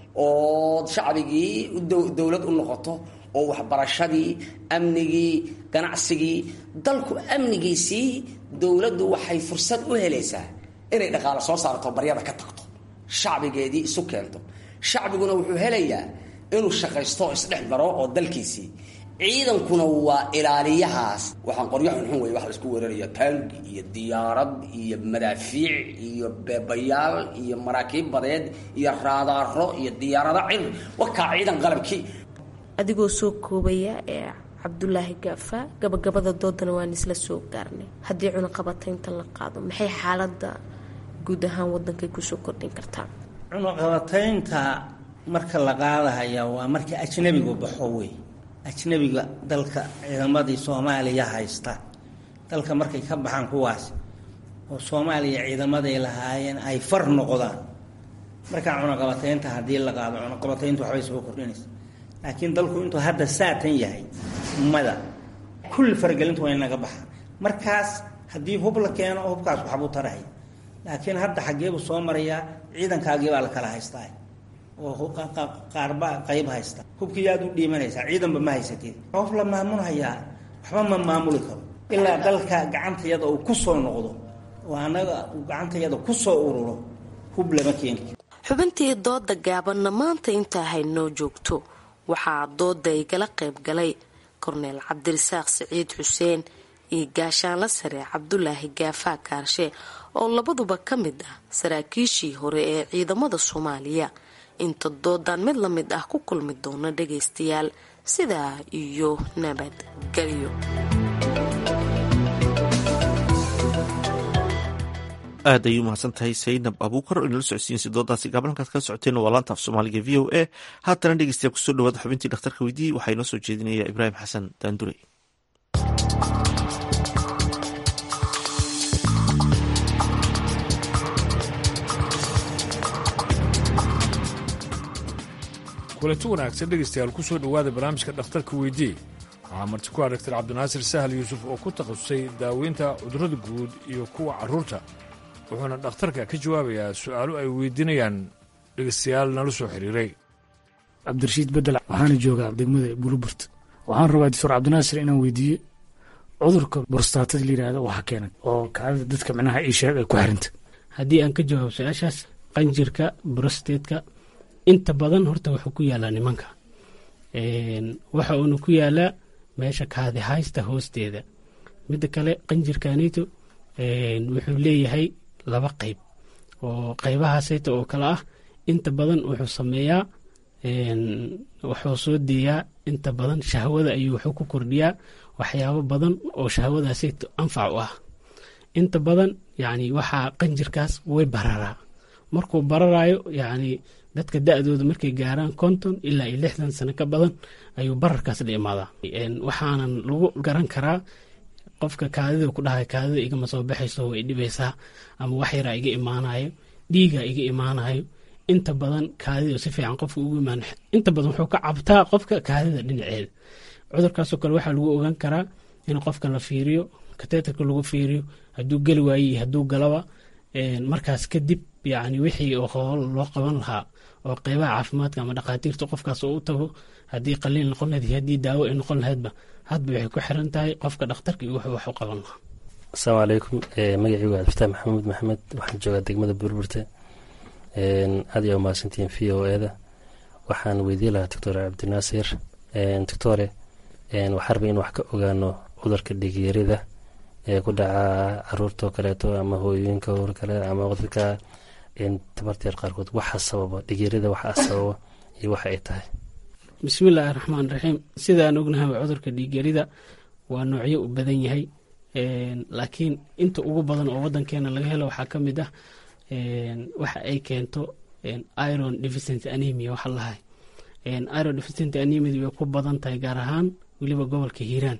oo shacbigii dowlad u noqoto oo waxbarashadii amnigii ganacsigii dalku amnigiisii dowladdu waxay fursad u helaysaa inay dhaqaalo soo saarto baryada ka tagto shacbigeedii isu keento shacbiguna wuxuu helayaa inuu shaqaysto oo isdhex daro oo dalkiisii ciidankuna waa ilaaliyahaas waxaan qoryo xunxun wey wax laisku weeraraya taangi iyo diyaarad iyo madaafiic iyo beebayaal iyo maraakiib badeed iyo raadaaro iyo diyaarado cir wakaa ciidan qalabkii adigoo soo koobaya ee cabdulaahi gaafa gabagabada doodana waan isla soo gaarnay haddii cunaqabataynta la qaado maxay xaalada guud ahaan wadankay kusoo kordhin kartaa cunaqabataynta marka la qaadahaya waa marka ajnabigu baxo wey ajnabiga dalka ciidamadii soomaaliya haysta dalka markay ka baxaan kuwaas oo soomaaliya ciidamaday lahaayeen ay far noqdaan markaa cunaqabataynta haddii la qaado cunaqabatayntu waxbay soo kordhinaysa laakiin dalku intuu hadda saatan yahay mada kulli faragelintu way naga baxaan markaas haddii hub la keeno hubkaas waxbuu tarahay laakiin hadda xaggeebuu soo marayaa ciidankaagiibaa la kala haystaa oo qaarba qayb haysta hubkii aad u dhiimanaysaa ciidanba ma haysatid qof la maamulhayaa waxba ma maamuli karo ilaa dalka gacantayada uu ku soo noqdo oo annaga uu gacantayada ku soo ururo hub lama keeni xubintii dooda gaabanna maanta intaa haynoo joogto waxaa dooda igala qayb galay korneyl cabdirasaaq siciid xuseen iyo gaashaanla sare cabdulaahi gaafaa kaarshe oo labaduba ka mid ah saraakiishii hore ee ciidamada soomaaliya inta doodan mid la mid ah ku kulmi doona dhagaystayaal sidaa iyo nabadgelyo aad ayay umahadsan tahay saynab abuukar oo inala socodsiinsa doodaasi gaaban halkaad kala socoteen waa laanta af soomaaliga v o a haatana dhegeystayaal kusoo dhawaada xubintii dhakhtarka weydiiyey waxaa inoo soo jeedinaya ibraahim xasan daandurey kulanti wanaagsan dhegaystayaal ku soo dhowaada barnaamijka dhakhtarka weydii waxaa marti ku ah daktar cabdinaasir sahal yuusuf oo ku takhasusay daaweynta cudurrada guud iyo kuwa carruurta wuxuuna dhakhtarka ka jawaabayaa su'aalo ay weydiinayaan dhegaystayaal nala soo xiriiray cabdirashiid bedel waxaana joogaa degmada buluburt waxaan rabaa doctor cabdinaasir inaan weydiiyo cudurka borstaatada la yidhaahdo waxa keenay oo kaadida dadka micnaha ii sheeg ay ku xiranta haddii aan ka jawaabo su-aashaas qanjirka brostatetka inta badan horta wuxuu ku yaalaa nimanka waxa uuna ku yaalaa meesha kaadi haysta hoosteeda midda kale qanjirkanito wuxuu leeyahay laba qeyb oo qeybahaasayta oo kale ah inta badan wuxuu sameeyaa wuxuu soo deeyaa inta badan shahwada ayuu wuxuu ku kordhiyaa waxyaabo badan oo shahwadaasayta anfac u ah inta badan yani waxaa qanjirkaas way bararaa markuu bararaayo yani dadka da-dooda markay gaaraan konton ilaa iyo lixdan sano ka badan ayuu bararkaas la imaadaa waxaanan lagu garan karaa qofka kaadida ku dhahay kaadida igama soo baxayso way dhibaysaa ama wax yaraa iga imaanayo dhiiga iga imaanayo inta badan kaadida si fiican qofka ugu imaan inta badan wuxuu ka cabtaa qofka kaadida dhinaceeda cudurkaasoo kale waxaa lagu ogaan karaa in qofka la fiiriyo kateetarka lagu fiiriyo hadduu geli waaye iyo hadduu galaba markaas kadib yani wixii oo hool loo qaban lahaa oo qeybaha caafimaadka ama dhakhaatiirta qofkaas oo u tago haddii qaliil noqon lahayd iyo haddii daawo ay noqon lahaydba hadba waxay ku xiran tahay qofka dhakhtarka iyo wuxuu wax u qaban lahaa asalaamu calaykum magacaygu waa abdiftaax maxamuud maxamed waxaan joogaa degmada burburte aad iyo umahadsantihiin v o e da waxaan weydiin lahaa doctor cabdinaasir doctore waxaa rabay in wax ka ogaano cudurka dhigyarida ee ku dhaca caruurtao kaleeto ama hooyooyinka or kale ama dadka tabarteer qaarkood waxa sababa dhigyarida waxa sababa iyo waxa ay tahay bismillaahi raxmaan raxiim sidaan ognahaba cudurka dhiigyarida waa noocyo u badan yahay laakiin inta ugu badan oo wadankeena laga helo waxaa ka mid ah waxa ay keento iron deficient anemia waxa lahay iron deficient anemia way ku badan tahay gaar ahaan weliba gobolka hiiraan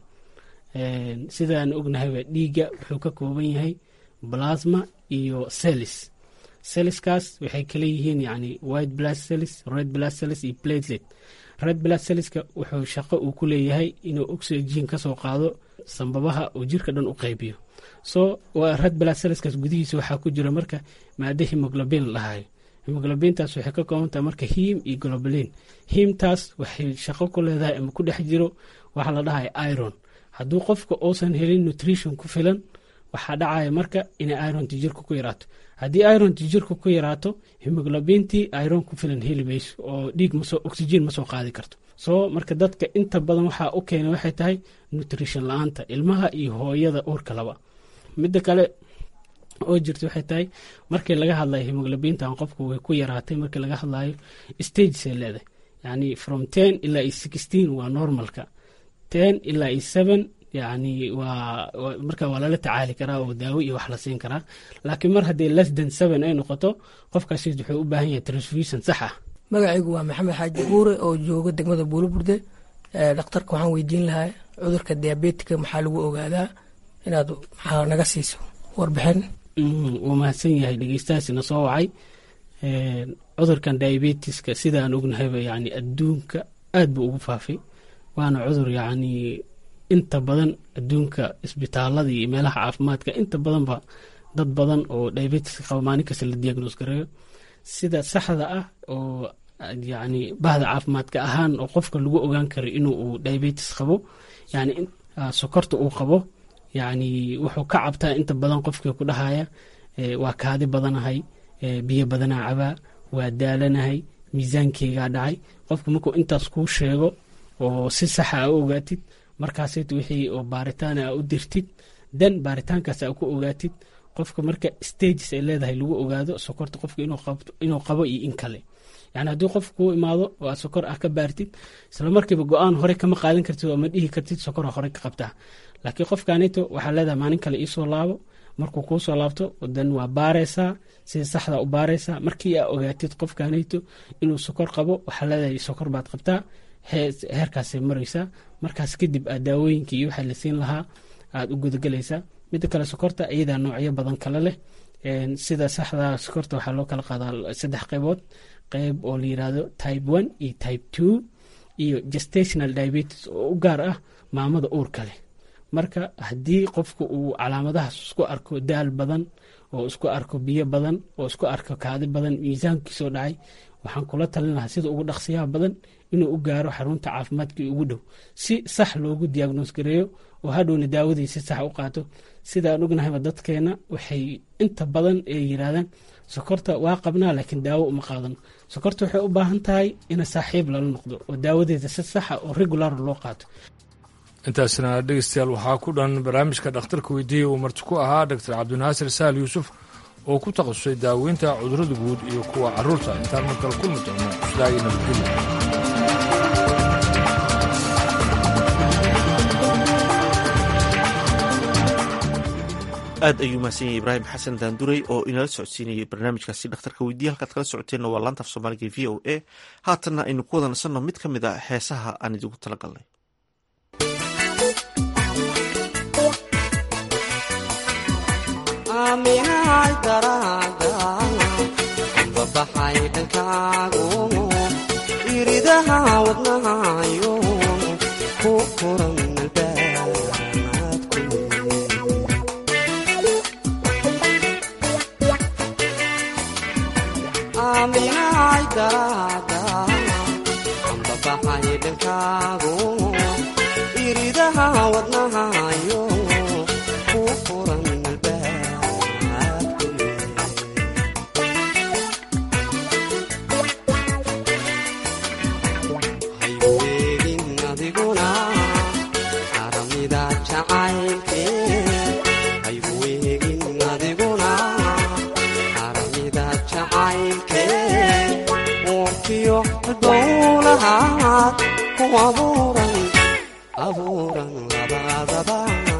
sidaan ognahayba dhiigga wuxuu ka kooban yahay plasma iyo celis celiskaas waxay kala yihiin yani white blood cells red blood cells iyo platelet red blood cellska wuxuu shaqo uu ku leeyahay inuu oxygen kasoo qaado sambabaha oo jirka dhan u qaybiyo so red blood cellskaas gudihiisa waxaa ku jira marka maado hemoglobin lahayo hemoglobintaas waxay ka kooban tahay marka him iyo globalin himtaas waxay shaqo ku leedahay ama ku dhex jiro waxaa la dhahay iron hadduu qofka uusan helin nutrition ku filan waxaa dhacaya marka inay ironti jirka ku yaraato haddii ironti jirka ku yaraato hemoglobintii iron ku filan heli mayso oo dhiig masoo oxygen ma soo qaadi karto soo marka dadka inta badan waxaa u keena waxay tahay nutrition la-aanta ilmaha iyo hooyada uurka laba midda kale oo jirta waxay tahay markii laga hadlayo hemoglobintan qofku way ku yaraatay markii laga hadlayo stagesay leedahay yani from ten ilaa iyo sixteen waa normalka ten ilaa iyo seven yani waa marka waa lala tacaali karaa oo daawo iyo wax la siin karaa laakiin mar haddii less than seven ay noqoto qofkaasi wuxuu u baahan yahay transfusion sax ah magacaygu waa maxamed xaaji buure oo jooga degmada buulaburde dhakhtarka waxaan weydiin lahaa cudurka diabetika maxaa lagu ogaadaa inaad maxaa naga siiso warbixin wuu mahadsan yahay dhegeystahaasina soo wacay cudurkan diabetiska sidaan ognahayba yani adduunka aad buu ugu faafay waana cudur yacni inta badan adduunka isbitaalada iyo meelaha caafimaadka inta badanba dad badan oo diabetiska qaba maalin kasta la diagnos gareeyo sida saxda ah oo yani bahda caafimaadka ahaan oo qofka lagu ogaan karo inuu uu diabetis qabo yani sokorta uu qabo yani wuxuu ka cabtaa inta badan qofkii ku dhahaya waa kaadi badanahay biyo badanaa cabaa waa daalanahay miisaankeygaa dhacay qofka markuu intaas kuu sheego oo si saxa a u ogaatid markaasayt wixii oo baaritaan a u dirtid dan baaritaankaas a ku ogaatid qofka marka stages ay leedahay lagu ogaado sokorta qofka inuu qabo iyo in kale yani haddii qof kuu imaado oo aad sokor ah ka baartid isla markiiba go-aan hore kama qaadan kartid oo ma dhihi kartid sokora hore ka qabtaa laakiin qofkanito waxaa leedahay maalin kale iisoo laabo markuu kuu soo laabto dan waa baaraysaa sida saxda u baaraysaa markii aa ogaatid qofkanito inuu sokor qabo waxaa leedahay sokor baad qabtaa heerkaasay maraysaa markaas kadib aad daawooyinkii iyo waxaa la siin lahaa aad u gudagelaysaa midda kale sokorta iyadaa noocyo badan kale leh sida saxda sokorta waxaa loo kala qaadaa saddex qaybood qayb oo la yirahdo type one iyo type two iyo gestational diabetes oo u gaar ah maamada uurka leh marka haddii qofku uu calaamadahaas isku arko daal badan oo isku arko biyo badan oo isku arko kaadi badan miisaankiisoo dhacay waxaan kula talin lahaa sida ugu dhaqsiyaha badan inuu u gaaro xarunta caafimaadkii ugu dhow si sax loogu diagnos gareeyo oo hadhowna daawadii si sax u qaato sidaan ognahayba dadkeena waxay inta badan ay yiraahdaan sokorta waa qabnaa laakiin daawo uma qaadano sokorta waxay u baahan tahay ina saaxiib lala noqdo oo daawadeeda si saxa oo regular loo qaato intaasna dhegeystayaal waxaa ku dhan barnaamijka dhakhtarka weydiiyey uu marti ku ahaa doctor cabdinaasir sahal yuusuf oo ku takhasusay daaweynta cudurrada guud iyo kuwa carruurta intaan mar kale kulmi doono sidaa iyo nabadgelya aad ayuu mahadsan yahay ibraahim xasan daanduray oo inala socodsiinayay barnaamijkaasi dhakhtarka weydiiya halkaad kala socoteenna waa laanta af soomaaliga v o a haatanna aynu ku wada nasanno mid ka mid a heesaha aan idigu tala galnay aaminahay daraada babaxay dhankaagu iridaha wadnahayo ku furan albaabad daraada ambabaxay dhankaagu iridaha wadnahayo ku furan hayweegin adiguna aramida jacaylke hayweegin adiguna aramida jacaylke uurkiyo dowlahaad ku abuuran abuuran labadaba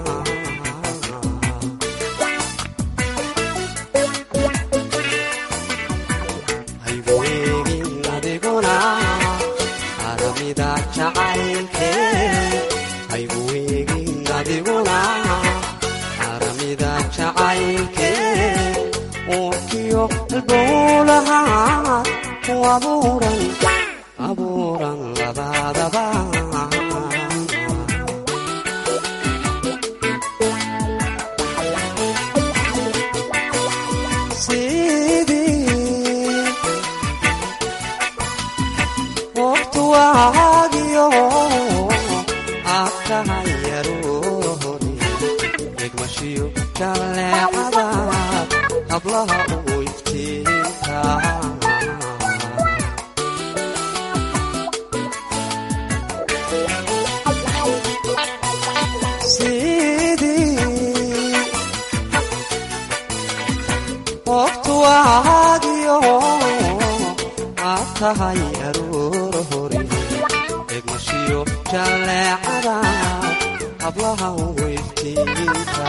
hayweegin adiguna aramida jacaylke hayweegin adiguna aramida jacaylke uurkiyo dowlahaad ku abuuran abuuran labadaba sidii waqtu waagiyo aad tahay yarohore egmashiyo jaleecada hablaha ugu iftiinka sidii waqtu waagiyo aad tahay aroor hore egmashiyo jaleecada hablaha ugu iftiinka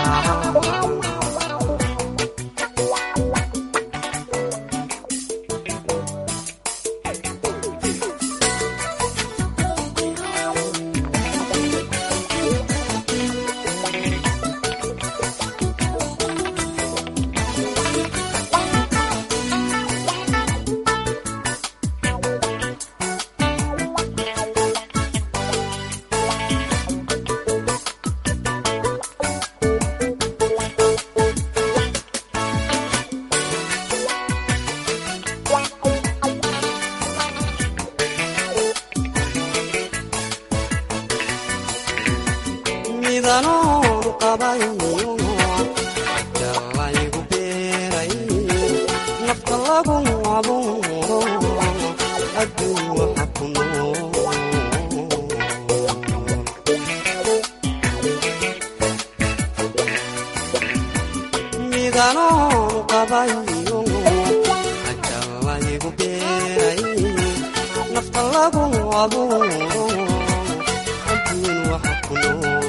midanoon qabayno jalaygu beeray nafta lagu abuuro adduun waxa ku nool midanoon qabayno jalaygu beeray nafta lagu abuuro adduun waxa ku nool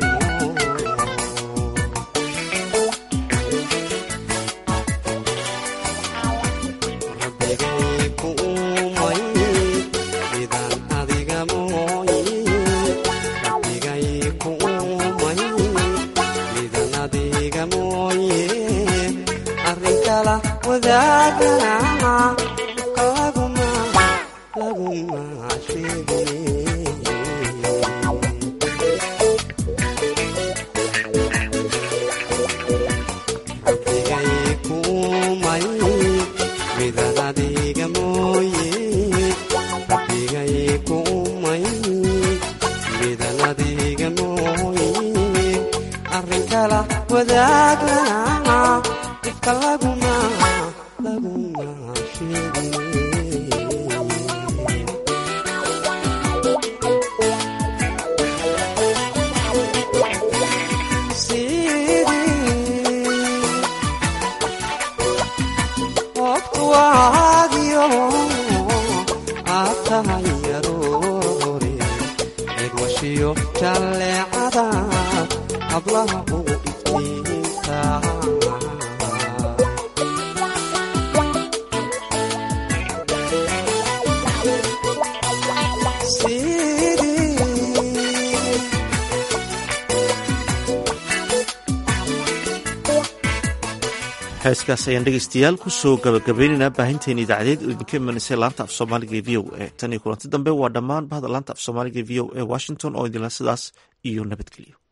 heeskaas ayaan dhegeystayaal kusoo gabagabaynaynaa baahinteena idaacadeed oo idinka imaneysay laanta af soomaaliga e v o e tan iyo kulanti dambe waa dhammaan bahda laanta af soomaaliga e v o e washington oo idinla sidaas iyo nabadgelyo